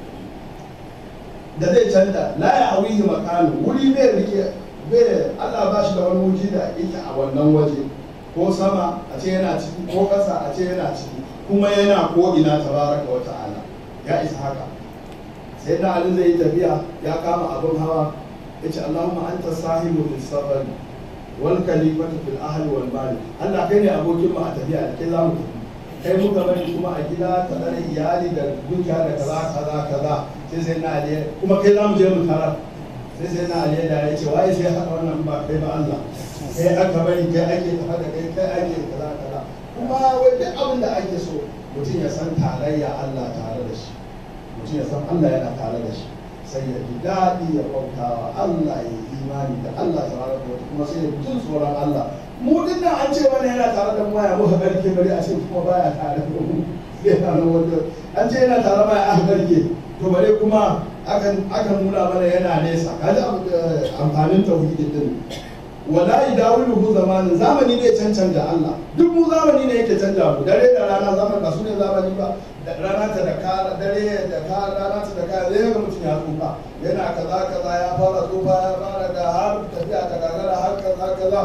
da zai canja la ya hawihi makanu wuri bai rike bai Allah ba shi da wani wuji da yake a wannan waje ko sama a ce yana ciki ko ƙasa a ce yana ciki kuma yana ko ina tabaraka wa ta'ala ya isa haka sai na Ali zai yi tafiya ya kama abin hawa ya ce Allahumma anta sahibu fil safar wal khalifatu fil ahli wal mali Allah kai ne abokin mu a tafiya da kai za mu tafi kai muka bari kuma a gida ka tsare iyali da dukiya da kaza kaza kaza sai sai na Ali kuma kai za mu je mu tarar sai sai na Ali da ya ce waye sai haka wannan ba kai ba Allah kai aka bari kai ake tafa da kai kai ake kaza kaza kuma wai duk abin da ake so mutum ya san tarayya Allah tare da shi mutum ya san Allah yana tare da shi sai ya ji daɗi ya bautawa Allah ya yi imani da Allah tare da kuma sai ya jin tsoron Allah mu din nan an ce wani yana tare da mu ya muka garke bari a ce kuma baya tare da mu yana nan wanda an ce yana tare ma ya garke to bare kuma akan akan nuna mana yana nesa kaji amfanin tauhidin din wala idawiluhu zamanin zamani ne cancan da Allah duk mu zamani ne yake canja mu dare da rana zaman ba su ne zamani ba da rana ta da ka dare da ka rana ta da ka zai ga mutum ya tsufa yana kaza kaza ya fara tsufa ya fara da har tafiya ta gagara har kaza kaza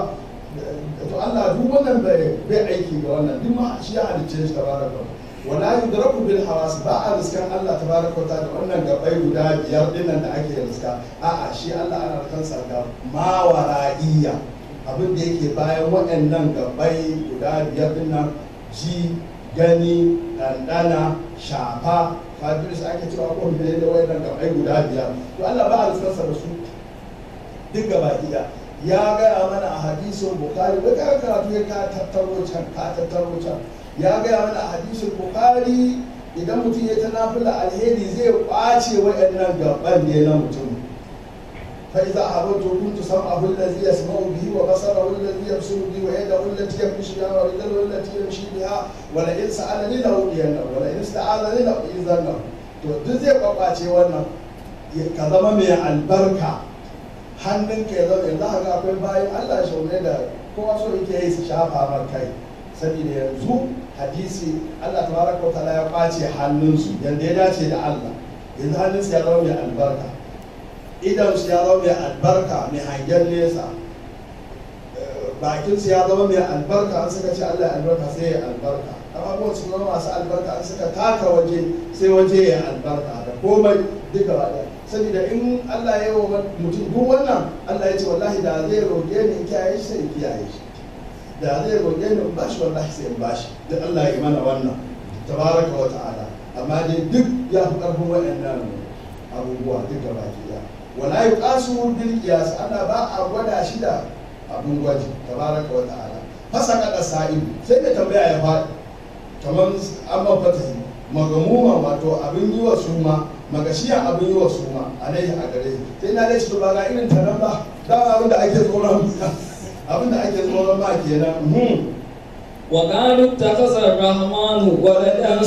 to Allah duk wannan bai bai aiki ga wannan duk ma shi ya halicce shi tabaraka wala yudraku bil hawas ba a riskan Allah tabaraka wa ta'ala wannan gabai guda biyar dinnan da ake riska a'a shi Allah ana kansa ga mawara'iyya abin da yake bayan waɗannan gabai guda biyar dinnan ji gani ɗanɗana shafa fadiris ake cewa ko da da waɗannan gabai guda biyar to Allah ba a riskansa da su duk gaba gida ya gaya mana a hadisin bukari da ka karatu ya ka tattaro can ka tattaro can ya gaya mana a hadisin bukari idan mutum ya ta nafila alheri zai kwace waɗannan gaban ne na mutum fa idza ahabtu kuntu sam'ahu alladhi yasma'u bihi wa basarahu alladhi yabsuru bihi wa yadahu allati yamshi biha wa rijluhu allati yamshi biha wa la in sa'alani la udiyanna wa la in sta'alani la uizanna to duk zai kwakwace wannan ka zama mai albarka hannunka ya zama yanzu haka akwai bayan Allah shaune da kowa so yake yi su shafa mar kai saboda yanzu hadisi Allah tabaraka wa ta'ala ya kwace hannunsu yanda ya dace da Allah yanzu hannunsu ya zama mai albarka idan su ya zama mai albarka mai hangen nesa bakin su ya zama mai albarka an suka ce Allah ya albarka sai ya albarka abubuwan su zama masu albarka an suka taka waje sai waje ya albarka da komai duka ba da saboda in Allah ya yi wa mutum duk wannan Allah ya ce wallahi da zai roƙe ni in kiyaye shi sai in kiyaye shi da zai roƙe ni in bashi wallahi sai in bashi duk Allah ya yi mana wannan tabaraka wa ta'ala amma dai duk ya fi ƙarfin waɗannan abubuwa duk da baki ɗaya wala yuqasu bil qiyas ana ba a gwada shi da abin gwaji tabaraka wa ta'ala fasa kada sa'il sai da tambaya ya faɗi kamar an mafata magamuma wato abin yi wa suma magashiyan abin yi wa suma alaihi a gare shi sai na dai to ba ga irin ta nan ba da abin da ake tsoron abin da ake tsoron ba kenan hmm. وقالوا اتخذ الرحمن ولدا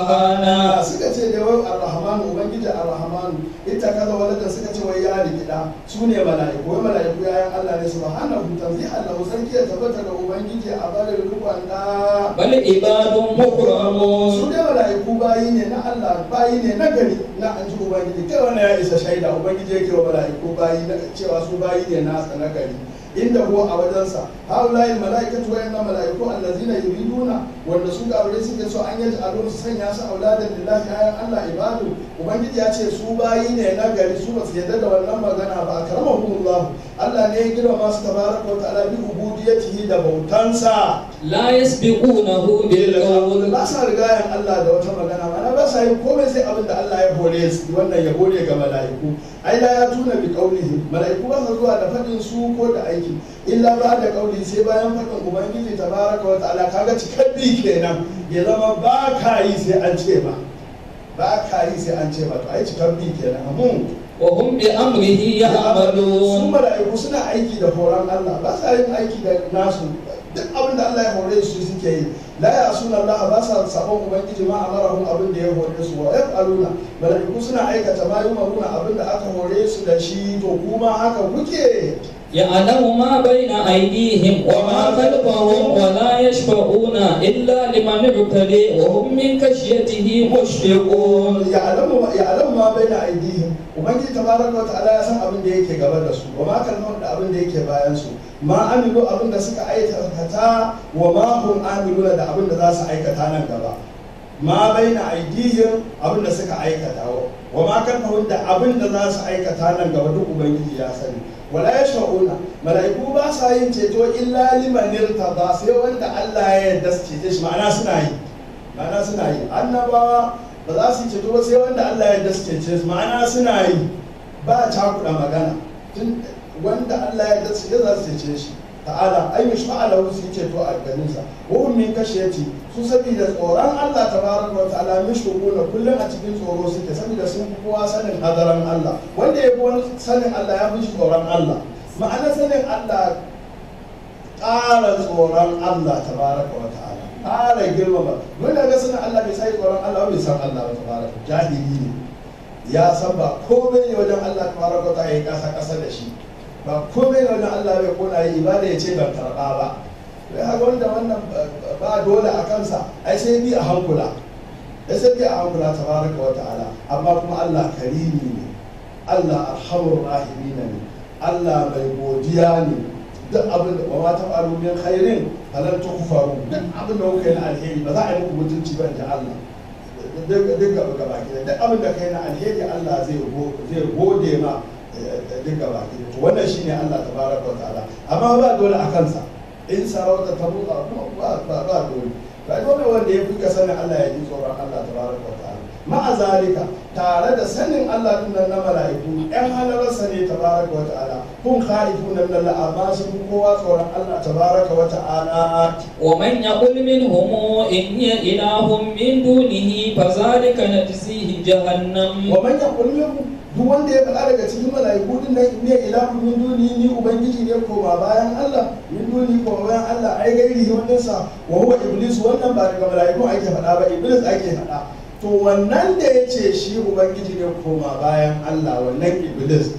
سبحانه suka ce da wai arrahmanu ubangiji arrahmanu ita kaza walada suka ce wai ya rikida su ne mala'iku wai mala'iku yayan Allah ne subhanahu tanzihan lahu sarki ya tabbata da ubangiji a barin rukun da بل عباد su مكرمون ne mala'iku bayi ne na Allah bayi ne na gari na an ji ubangiji kai wannan ya isa shaida ubangiji yake wa mala'iku bayi na cewa su bayi ne nasa na gari inda huwa a wajensa haulayi mala'ikatu wayannan mala'iku allazina yuriduna wanda su gabare suke so an yaji alun su sanya su auladan lillahi ayan Allah ibadu ubangiji ya ce su bayi ne na gari su ba su yarda da wannan magana ba karamahumullah Allah ne ya girma masu tabaraka wa ta'ala bi ubudiyatihi da bautansa لا يسبقونه بالقول ba sa rigayen Allah da wata magana mana ba sa yin komai sai abin da Allah ya hore su wannan ya hore ga mala'iku ai la ya tuna bi qaulihi mala'iku ba sa zuwa da fadin su ko da aiki illa ba da qauli sai bayan fadin ubangiji tabaraka wa ta'ala kaga cikabbi kenan ya zama ba ka yi sai an ce ba ba ka yi sai an ce ba to ai cikabbi kenan mun وهم بأمره su يعملون mala'iku suna aiki da horon Allah ba sa yin aiki da nasu duk abin da Allah ya hore su suke yi la ya suna Allah ba sa sabon ubangiji ma amarahum abin da ya hore su wa yaf'aluna mala'iku suna aikata ma yumaruna abin da aka hore su da shi to kuma haka kuke يعلم ما بين أيديهم وما خلفهم ولا يشفعون إلا لمن ارتدي وهم من خشيته مشفقون ya'lamu ya'lamu ma baina aydihim ubangiji tabaraka wa ta'ala ya san abin da yake gaba da su wa ma kalmar da abin da yake bayan su ma amilu abin da suka aikata wa ma hum amiluna da abin da za su aikata nan gaba ma baina aydihim abin da suka aikata wa ma kalmar da abin da za su aikata nan gaba duk ubangiji ya sani wala yashfa'una mala'iku ba sa yin ceto illa liman irtada sai wanda Allah ya yarda su cece shi ma'ana suna yi ma'ana suna yi annabawa ba za su yi ceto ba sai wanda Allah ya yarda su cece su ma'ana suna yi ba cakuɗa magana tun wanda Allah ya yarda su ya za su cece shi ta'ala an yi sha'a lahu su yi ceto a ganinsa wa hum min kashiyati su saboda tsoron Allah tabaraka wa ta'ala mishkuna kullum a cikin tsoro suke saboda sun fi kowa sanin hadaran Allah wanda ya fi wani sanin Allah ya fi shi tsoron Allah ma'ana sanin Allah ƙara tsoron Allah tabaraka wa ta'ala ƙara girmama wanda ga sanin Allah bai sai tsoron Allah bai san Allah ba tabaraka jahili ne ya san ba komai ne wajen Allah tabaraka wa ta'ala ya kasa kasa da shi ba komai ne wajen Allah bai kona yi ibada ya ce ban karɓa ba bai haka wanda wannan ba dole a kansa ai sai bi a hankula ai sai bi a hankula tabaraka wa ta'ala amma kuma Allah karimi ne Allah arhamur rahimin ne Allah mai godiya ne duk abin da wa ta faru min khairin falan tukfaru duk abin da kuka yi na alheri ba za a yi muku mutunci ba da Allah duk duk gaba gaba ki duk abin da kai na alheri Allah zai zai gode ma duk gaba ki to wannan shine Allah tabaraka wa ta'ala amma ba dole a kansa in sarauta ta buka kuma ba ba ba dole ba dole wanda ya fi sanin Allah ya ji tsoron Allah tabaraka wa ta'ala ma'a zalika tare da sanin Allah din nan na mala'iku ɗan halararsa ne tabaraka wa ta'ala kun khaifu nan lalla amma sun fi kowa tsoron Allah tabaraka wa ta'ala ومن يقل منهم إني إله من دونه فذلك نجزيه جهنم wa man yaqul minhum duk wanda ya faɗa daga cikin mala'iku din nan ne ilahu min duni ni ubangiji ne koma bayan Allah min duni koma bayan Allah ai gairi wannan sa wa huwa iblis wannan ba daga mala'iku ake faɗa ba iblis ake faɗa to wannan da ya ce shi ubangiji ne koma bayan Allah wannan iblis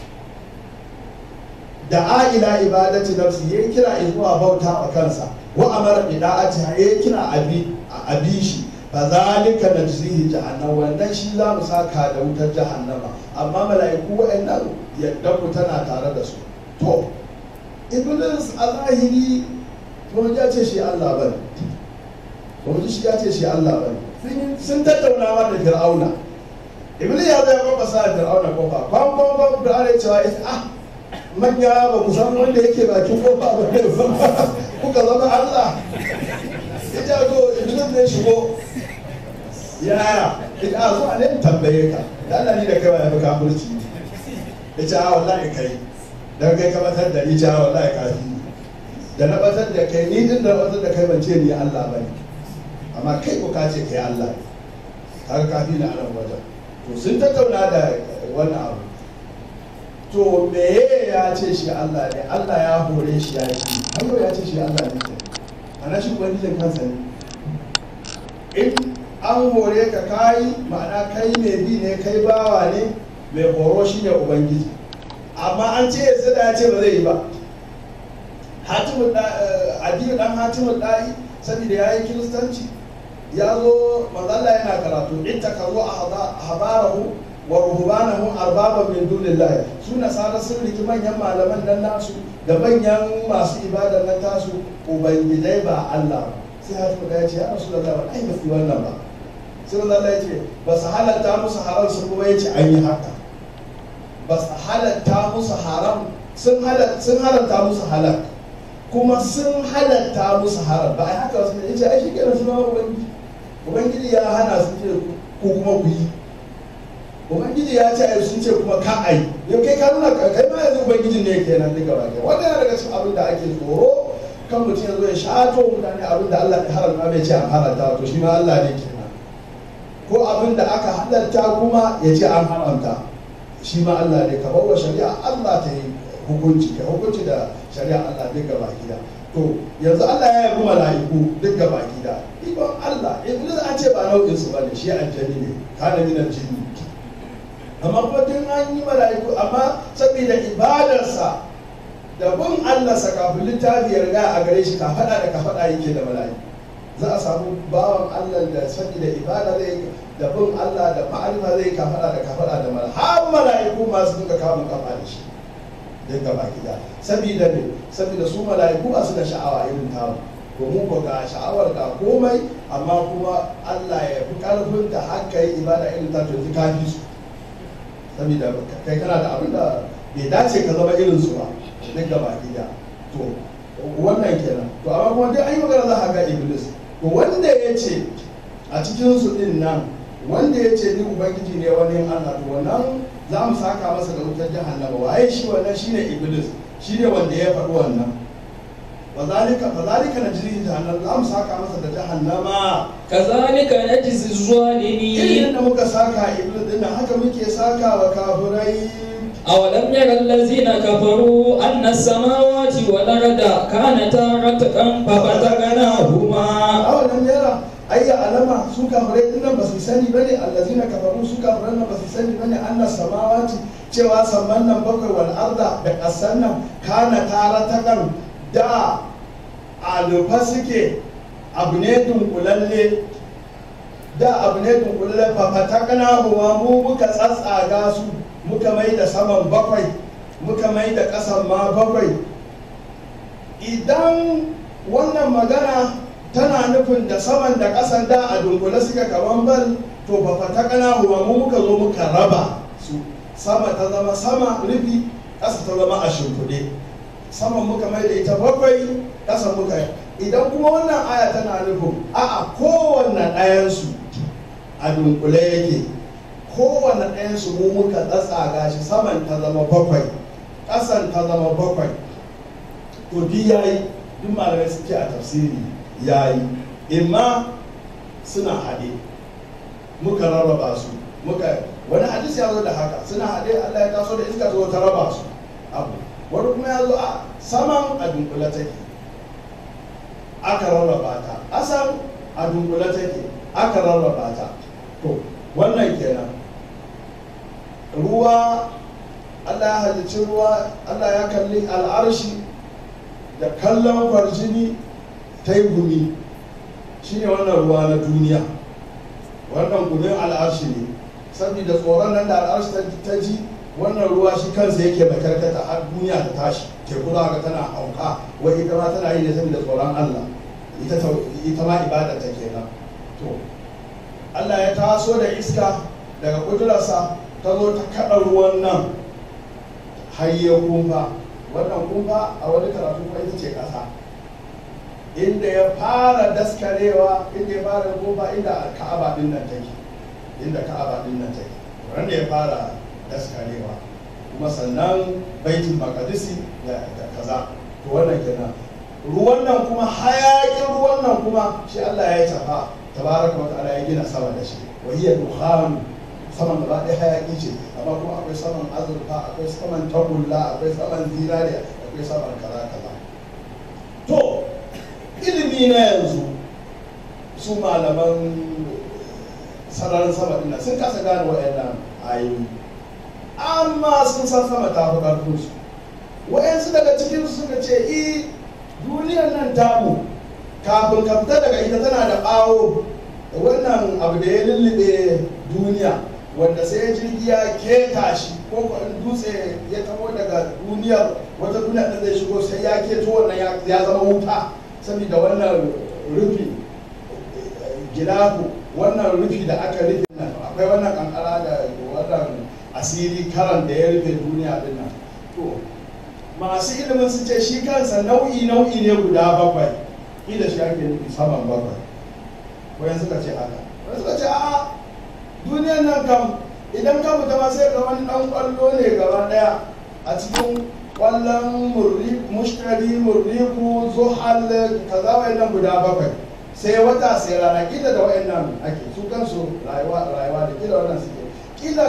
da a'ila ibadati nafsi yayi kira zuwa bauta wa kansa wa amara bida'ati yayi kira abi abi shi fa zalika najzihi jahannam wannan shi za mu saka da wutar jahannama amma mala'iku wa'annan yadda ku tana tare da su to iblis a zahiri to ya ce shi Allah bane to shi ya ce shi Allah bane sun sun tattauna ma da fir'auna iblis ya zai kwakwa sa fir'auna kofa kwan kwan kwan fir'auna ya cewa ah manya ba ku san wanda yake bakin kofa ba ne kuka zama Allah ya ja to iblis ne shigo yaya ita a zuwa ne tambaye ka da Allah ni da kai ba ya fi kafirci ya ce a wallahi kai dan kai ka batar da ni ce a wallahi kafi da na batar da kai ni din da batar da kai ban ce ni Allah bane amma kai ko ka ce kai Allah ne kaga kafi na anan wajen to sun tattauna da wannan abu to meye ya ce shi Allah ne Allah ya hore shi ya yi har ya ce shi Allah ne ke ana shi ubangijin kansa ne in an hore ka kayi ma'ana kai mai bi ne kai bawa ne mai horo shi ne ubangiji amma an ce yanzu da ya ce ba zai yi ba hatimu adiyu dan hatimu da'i saboda ya yi kiristanci ya zo mazalla yana karatu in ta kazo a habarahu wa ruhbanahu arbaban min dunillahi su nasara sun riki manyan malaman nan nasu da manyan masu ibada nan tasu ubangijai ba Allah ba sai hatimu da ya ce ya rasulullahi ba ai ba fi wannan ba sai Allah ya ce ba su halatta musu haram su kuma ya ce an yi haka ba su halatta musu haram sun halatta musu halak kuma sun halatta musu haram ba a haka wasu ne ce ai shi kenan su zama ubangiji ubangiji ya hana su ce ko kuma ku yi ubangiji ya ce ai sun ce kuma ka ai yau kai ka nuna kai ma yanzu ubangijin ne kenan duka ba ke wannan yana daga cikin abin da ake tsoro kan mutum ya zo ya shato mutane abin da Allah ya haramta bai ce an haramta to shi ma Allah ne kenan ko abin da aka halarta kuma ya ce an haramta shi ma Allah ne ka bawa shari'a Allah ta yi hukunci ka hukunci da shari'a Allah duk gaba gida to yanzu Allah ya yabi mala'iku duk gaba gida ikon Allah iblis an ce ba nau'in su bane shi aljani ne kana min aljini amma kuma tun an yi mala'iku amma saboda ibadarsa da bin Allah sa kafin littafi ya riga a gare shi ka faɗa da ka faɗa yake da mala'iku za a samu bawan Allah da saboda ibada zai da bin Allah da ma'arifa zai ka faɗa da ka faɗa da mala'iku har mala'iku masu duka kamun kafa da shi duk gaba gida saboda ne saboda su mala'iku ba su da sha'awa irin tamu to mu ko ga sha'awar ga komai amma kuma Allah ya fi karfin da haka yi ibada irin ta to ka fi su saboda kai kana da abin da bai dace ka zama irin su ba duk gaba gida to wannan kenan to amma kuma duk an yi magana za a ga iblis to wanda ya ce a cikin su din nan wanda ya ce ni ubangiji ne wani Allah to wannan za mu saka masa da wutar jahannama waye shi wannan shine iblis shine wanda ya faɗi wannan wazalika wazalika najri jahannam za mu saka masa da jahannama kazalika najzi irin zalimin da muka saka iblis din nan haka muke saka wa kafirai أولم ير الذين كفروا أن السماوات والأرض كانتا رتقا ففتقناهما awalan yara ayya alama su kafirai din nan ba su sani bane allazina kafaru su kafirai nan ba su sani bane annas samawati cewa samman nan bakwai wal arda da kasan nan kana tara takan da alufa suke abu ne dunkulalle da abu ne dunkulalle fafatakana huwa mu muka tsatsaga su muka mai da saman bakwai muka mai da ƙasan ma bakwai idan wannan magana tana nufin da saman da ƙasan da a dunkule suka kaman bal to ba fata kana huwa mu muka zo muka raba su sama ta zama sama rufi ƙasa ta zama a shimfiɗe saman muka mai da ita bakwai ƙasa muka idan kuma wannan aya tana nufin a'a kowanne ɗayansu a dunkule yake kowanne ɗayansu mu muka tsatsaga shi saman ta zama bakwai ƙasan ta zama bakwai to duk yayi duk malamai suke a tafsiri yayi imma suna haɗe muka rarraba su muka wani hadisi ya zo da haka suna haɗe Allah ya taso da iska zo ta raba su abu wani kuma ya zo a saman a dunkule take aka rarraba ta asan a dunkule take aka rarraba ta to wannan kenan ruwa Allah ya halicci ruwa Allah ya kalli al'arshi da kallon kwarjini ta yi gumi shi ne wannan ruwa na duniya wannan gumin al'arshi ne saboda tsoron nan da al'arshi ta ji wannan ruwa shi kansa yake mai karkata har duniya ta tashi teku za ga tana hauka wai ita ma tana yi ne saboda tsoron Allah ita ita ma ibada ta kenan to Allah ya taso da iska daga kudurarsa ta zo ta kaɗa ruwan nan har ya kumfa wannan kumfa a wani karatu kuma ita ce ƙasa inda ya fara daskarewa inda ya fara kumfa inda ka'aba din nan take inda ka'aba din nan take wanda ya fara daskarewa kuma sannan baitul maqdisi da da kaza to wannan kenan ruwan nan kuma hayakin ruwan nan kuma shi Allah ya tafa tabaraka wa ta'ala ya gina sama da shi wa hiya dukhan saman gaba ɗaya hayaki ce amma kuma akwai saman azurfa akwai saman tagulla akwai saman zinariya akwai saman kaza kaza to ilimi na yanzu su malaman sararin sama ɗin sun kasa gane waɗannan ayoyi amma sun san sama ta fi ƙarfin su waɗansu daga cikin su suka ce i duniyar nan tamu kafin ka fita daga ita tana da ɓawo da wannan abu da ya lullube duniya wanda sai ya jirgi ya keta shi ko ko in dutse ya taho daga duniyar wata duniya da zai shigo sai ya keto wannan ya zama wuta saboda wannan rufi gilafu wannan rufi da aka rufe nan akwai wannan kankara da wannan asiri karan da ya rufe duniya din nan to masu ilimin su ce shi kansa nau'i nau'i ne guda bakwai ida shi ake nufi saman bakwai wayan suka ce haka wayan suka ce a'a duniyar nan kam idan ka fita ma sai ga wani dan kwallo ne gaba daya a cikin kwallon murri mushtari murriku zuhal kaza wayannan guda bakwai sai wata sai rana kila da wayannan ake su kansu rayuwa rayuwa da kila wannan suke kila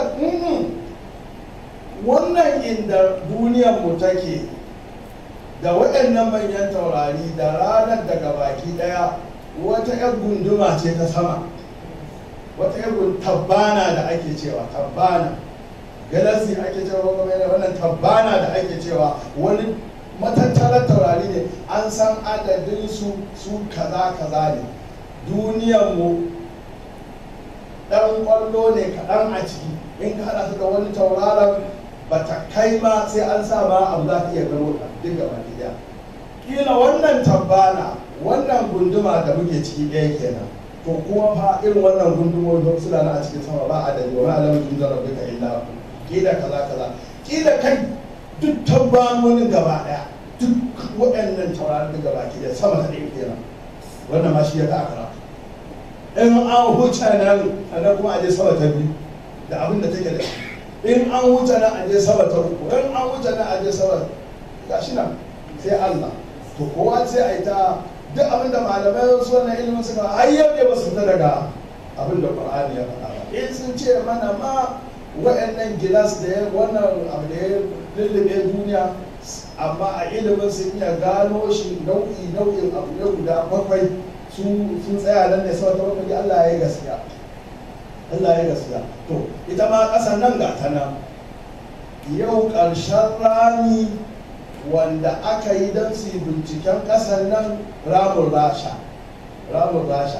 wannan inda duniyar mu take da waɗannan manyan taurari da ranar daga baki ɗaya wata 'yar gunduma ce ta sama wata 'yar tabbana da ake cewa tabbana galasi ake cewa kuma wannan tabbana da ake cewa wani matattarar taurari ne an san adadin su su kaza kaza ne duniyar mu ɗan ƙwallo ne kaɗan a ciki in ka haɗa su da wani tauraron ba ta kai ma sai an sa ma abu za ka iya gano duk gaba ɗaya kila wannan tabbana wannan gunduma da muke ciki ɗaya kenan to kuma fa irin wannan gundumomi suna na a cikin sama ba a da wa ma'alamin jundar rabbika illa hu kila kaza kaza kila kai duk tabbanonin gaba ɗaya duk waɗannan tauraron duk gaba ki da sama ta ɗaya kenan wannan ma shi ya ka akara in an huce nan sannan kuma a je sama ta biyu da abin da take da shi in an wuce nan a je sama ta uku in an wuce nan a je sama ga shi nan sai Allah to kowa sai a yi ta duk abin da malamai su wannan ilimin suka har yau ne ba su fita daga abin da Qur'ani ya faɗa ba in sun ce mana ma wa'annan gilas da ya wannan abu da ya lullube duniya amma a ilimin sun iya gano shi nau'i nau'in abu ne guda bakwai sun tsaya nan ne sama ta bakwai Allah ya yi gaskiya Allah ya gaskiya to ita ma ƙasar nan ga ta nan yau ƙarshen rami wanda aka yi don su yi binciken ƙasar nan ramun rasha ramun rasha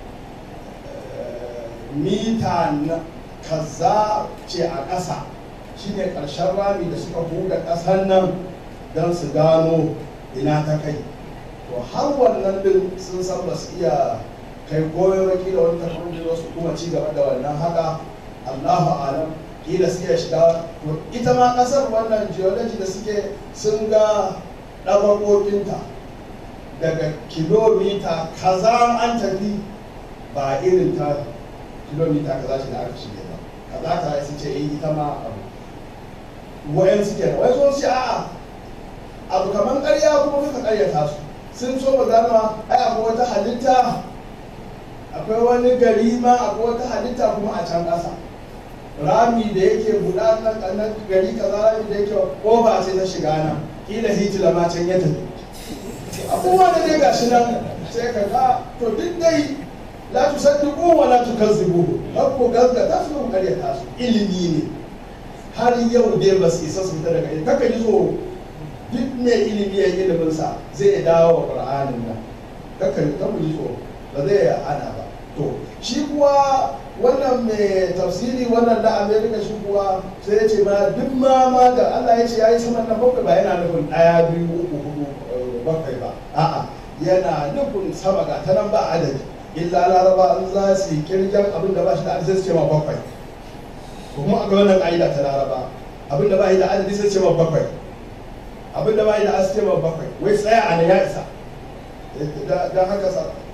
mita na kaza ce a ƙasa shine ƙarshen rami da suka buɗe ƙasar nan don su gano ina ta kai to har wannan din sun san ba su iya kai goyon waki da wani tafiya da su kuma ci gaba da wannan haka Allahu alam kila suke shiga to ita ma kasar wannan geology da suke sun ga ɗabaƙoƙinta daga kilomita kaza an tafi ba irin ta kilomita kaza ce da aka shige ba kaza ta sun ce eh ita ma abu wayan suke da wayan sun ce a'a abu kamar ƙarya kuma suka ƙaryata su sun so mu gano ai akwai wata halitta akwai wani gari ma akwai wata halitta kuma a can ƙasa rami da yake buɗa nan ƙannan gari kaza rami da yake ƙofa ce ta shiga nan kila hitila ma can ya tafi abubuwa da dai gashi nan sai ka ga to duk dai la tu saddiqu wa la tukazzibu har ko gaskata su ko ƙaryata su ilimi ne har yau dai ba su isa su fita daga ita kaka ji tsoro duk mai ilimi ya ilimin sa zai dawo wa qur'anin nan kaka ji tsoro ba zai hana ba to shi kuwa wannan mai tafsiri wannan na amerika shi kuwa sai ya ce ma duk ma ma da allah ya ce ya yi saman nan bakwai ba yana nufin ɗaya biyu uku hudu bakwai ba a'a yana nufin sama ga ta nan ba adadi illa laraba in za su yi kirgen abin da ba shi da adadi sai su ce ma bakwai kuma a ga wannan ƙa'ida ta laraba abin da ba shi da adadi sai su ce ma bakwai abin da ba shi da adadi sai ce ma bakwai wai tsaya a nan ya isa don haka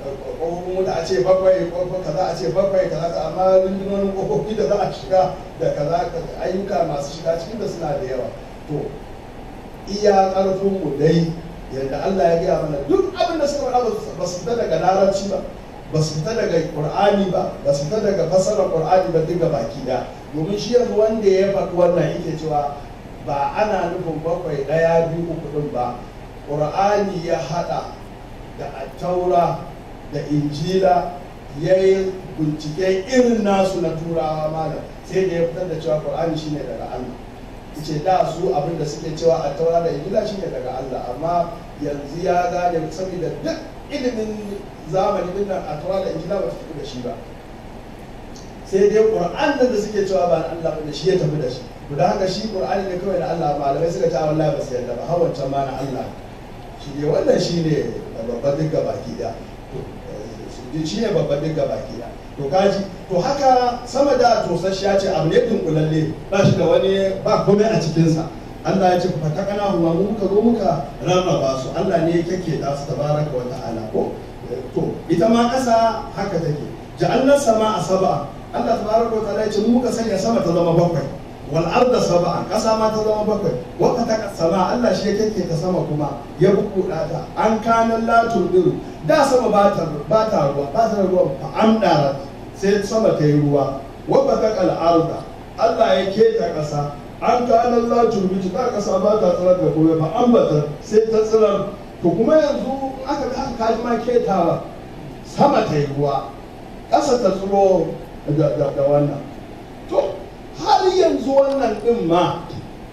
ƙofofin wuta a ce bakwai ƙofofin kaza a ce bakwai kaza amma rundunonin ƙofofi da za a shiga da kaza ayyuka masu shiga cikin da suna da yawa to iya ƙarfin mu dai yadda Allah ya gaya mana duk abin da suka faɗa ba su fita daga larabci ba ba su fita daga qur'ani ba ba su fita daga fassarar qur'ani ba duka baki da domin shi yanzu wanda ya faɗi wannan yake cewa ba ana nufin bakwai ɗaya biyu uku ɗin ba qur'ani ya haɗa da attaura da injila ya yi bincike irin nasu na turawa malam sai da ya fitar da cewa qur'ani shine daga Allah ce da su abin da suke cewa a taura da injila shine daga Allah amma yanzu ya gane saboda duk ilimin zamani din nan a taura da injila ba su tafi da shi ba sai dai qur'an da suke cewa ba na Allah ba da shi ya tafi da shi to da haka shi qur'ani ne kawai na Allah malamai suka ce wallahi ba su yarda ba hawancan ma na Allah shi ne wannan shi ne babban duk baki da shi ne babban duk baki da to kaji to haka sama da tosasshiya ce abu ne dunkulalle ba shi da wani ba komai a cikinsa Allah ya ce fa ta kana huwa mu muka zo muka rarraba su Allah ne ya kake da su tabaraka wa ta'ala ko to ita ma ƙasa haka take ja'alna sama a saba Allah tabaraka wa ta'ala ya ce mu muka sanya sama ta zama bakwai wal arda sab'a ƙasa ma ta zama bakwai wa ta sama Allah shi ya kake ta sama kuma ya bukuda ta an kana latul din da sama ba ta ba ta ruwa ba ta ruwa fa amdara sai sama ta yi ruwa wa ta arda Allah ya keta ƙasa an kana latul bi ta ƙasa ba ta tsirar da komai fa ambata sai ta tsirar to kuma yanzu aka ga aka kaji ma ketawa sama ta yi ruwa ƙasa ta tsiro da wannan to har yanzu wannan din ma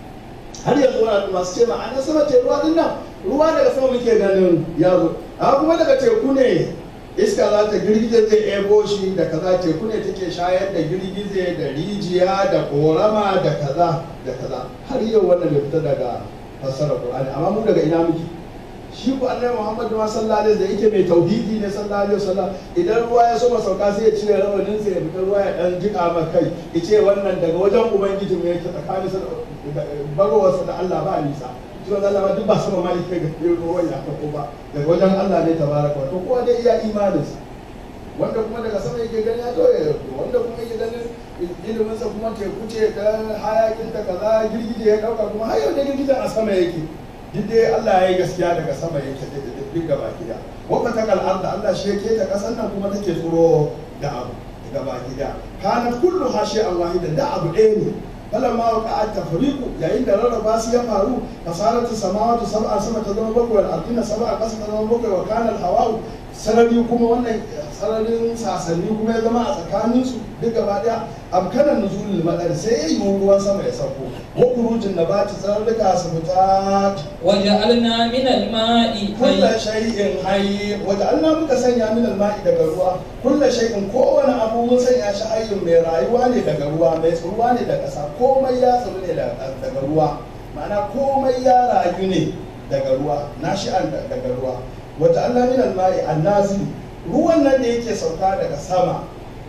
har yanzu wannan masu ce ma an sama ta ruwa din nan ruwa daga sama muke ganin ya zo amma kuma daga teku ne iska za ta girgize zai ebo shi da kaza teku ne take shayar da girgize da rijiya da korama da kaza da kaza har yau wannan bai fita daga fassarar qur'ani amma mu daga ina muke shi ku annabi Muhammad ma sallallahu alaihi da yake mai tauhidi ne sallallahu alaihi wasallam idan ruwa ya soma sauka sai ya cire rawanin sa ya fita ruwa ya dan jika ma kai ya ce wannan daga wajen ubangiji mu yake tsakanin sa da bagowarsa da Allah ba nisa shi wannan Allah duk ba sama ma yake ga ruwan ya ko ba daga wajen Allah ne tabaraka to kowa dai iya imanin sa wanda kuma daga sama yake gani ya toye wanda kuma yake ganin ilimin sa kuma teku ce ta hayakin ta kaza girgije ya dauka kuma har yau da girgijen a sama yake duk dai Allah ya yi gaskiya daga sama yake duk gaba gida wata ta kal'ar da Allah shi yake ta kasan nan kuma take tsoro da abu gaba gida kanat kullu hashi Allah da da abu ɗaya ne falan ma waka a tafriku yayin da rarraba su ya faru fasalatu samawatu sab'a sama ta zama bakwai wal ardina sab'a ƙasa ta zama bakwai wa kana hawa'u sarari kuma wannan sararin sasanni kuma ya zama a tsakaninsu duk gaba daya amkanan nuzulul madar sai ya yi ruwan sama ya sauko wa kurujin nabati tsararruka su fita وجعلنا من الماء kulla shay'in hayy wa ja'alna muka sanya min al-ma'i daga ruwa kulla shay'in kowane abu mun sanya shi hayyin mai rayuwa ne daga ruwa mai tsuruwa ne daga ƙasa komai ya tsuru ne daga ruwa ma'ana komai ya rayu ne daga ruwa nashi'an daga ruwa wa ja'alna min al-ma'i an-nazil ruwan nan da yake sauka daga sama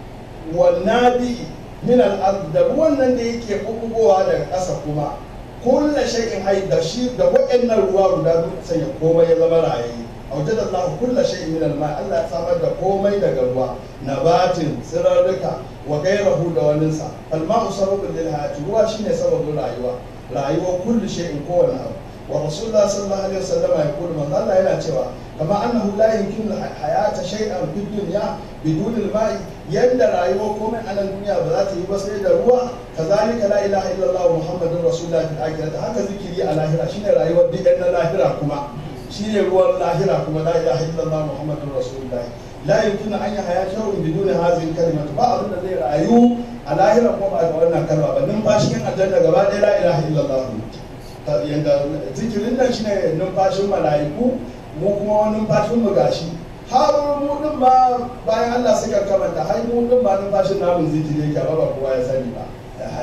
wannabi min al-ard da ruwan nan da yake bugowa daga ƙasa kuma kullu shay'in hay da shi da waɗannan ruwa guda duk sanya komai ya zama rayayi awjada Allah kullu shay'in min al-ma Allah ya samar da komai daga ruwa nabatin tsirarruka wa gairahu da waninsa al-ma'u sababun lil hayati ruwa shine sababin rayuwa rayuwa kullu shay'in kowane abu wa rasulullah sallallahu alaihi wasallam ya kudu manzo Allah yana cewa kama annahu la yumkinu hayata shay'an fid dunya bidun al-ma'i yanda rayuwa komai a nan duniya ba za ta yi ba sai da ruwa kazalika la ilaha illallah muhammadur rasulullah fil akhirati haka zikiri a lahira shine rayuwar duk na lahira kuma shine ruwan lahira kuma la ilaha illallah muhammadur rasulullah la yumkinu an yahya shay'un bidun hadhihi al-kalimah ba abin da zai rayu a lahira kuma ba da wannan kalma ba numfashin aljanna gaba ɗaya la ilaha illallah yanda zikirin nan shine numfashin mala'iku mu kuma numfashin mu gashi har mu din ma bayan Allah suka kamanta har mu din ma numfashin namun zikiri yake ba kowa ya sani ba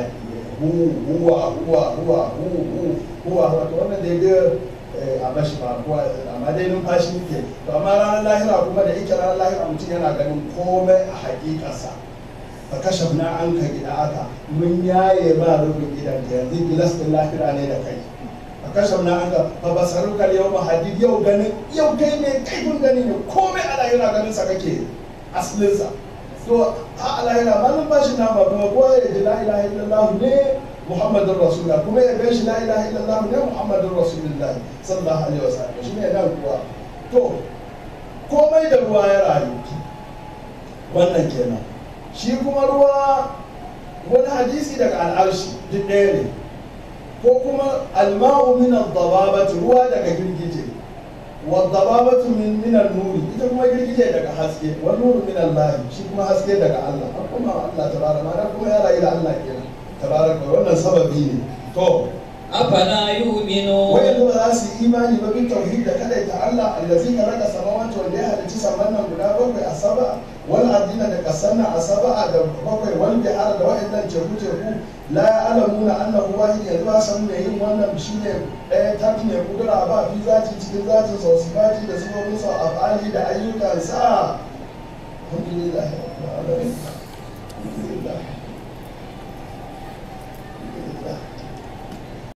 hu huwa huwa huwa hu hu huwa wato wannan da ya a bashi ba kowa amma dai numfashi yake to amma ranar lahira kuma da yake ranar lahira mutum yana ganin komai a hakikarsa fa kashafna an ka gida aka mun yaye ba rufin gidan yanzu gilas din lahira ne da kai a kashe na an ga fa basaruka yau mahadid yau ganin yau kai ne kaifin gani ne komai a lahira ganin sa kake asalinsa to a lahira ba nan ba shi na ba kuma ko ya ji la ilaha illallah ne muhammadun rasulullah kuma ya gan shi la ilaha illallah ne muhammadun rasulullah sallallahu alaihi wasallam shi ne nan kuwa to komai da ruwa ya rayu wannan kenan shi kuma ruwa wani hadisi daga al'arshi duk ɗaya ne ko kuma alma'u min ad-dababati ruwa daga girgije wa dababatu min min nuri ita kuma girgije daga haske wa nuru min Allah shi kuma haske daga Allah an kuma Allah tabaraka ma kuma ya rayu da Allah kenan tabaraka wannan sababi ne to afala yu'minu wai ba za su yi imani ba bin tauhid da kada ta Allah allazi khalaqa samawati wanda ya halicci saman nan guda bakwai a saba wal ardina da kasanna a saba da bakwai wal bihar da wa'annan teku teku la ya'lamuna annahu wahid yanzu ba san me yin wannan shine ɗaya tafi ne kudura ba fi zati cikin zatin sa sifati da sifofin sa afali da ayyukan sa alhamdulillah rabbil alamin alhamdulillah alhamdulillah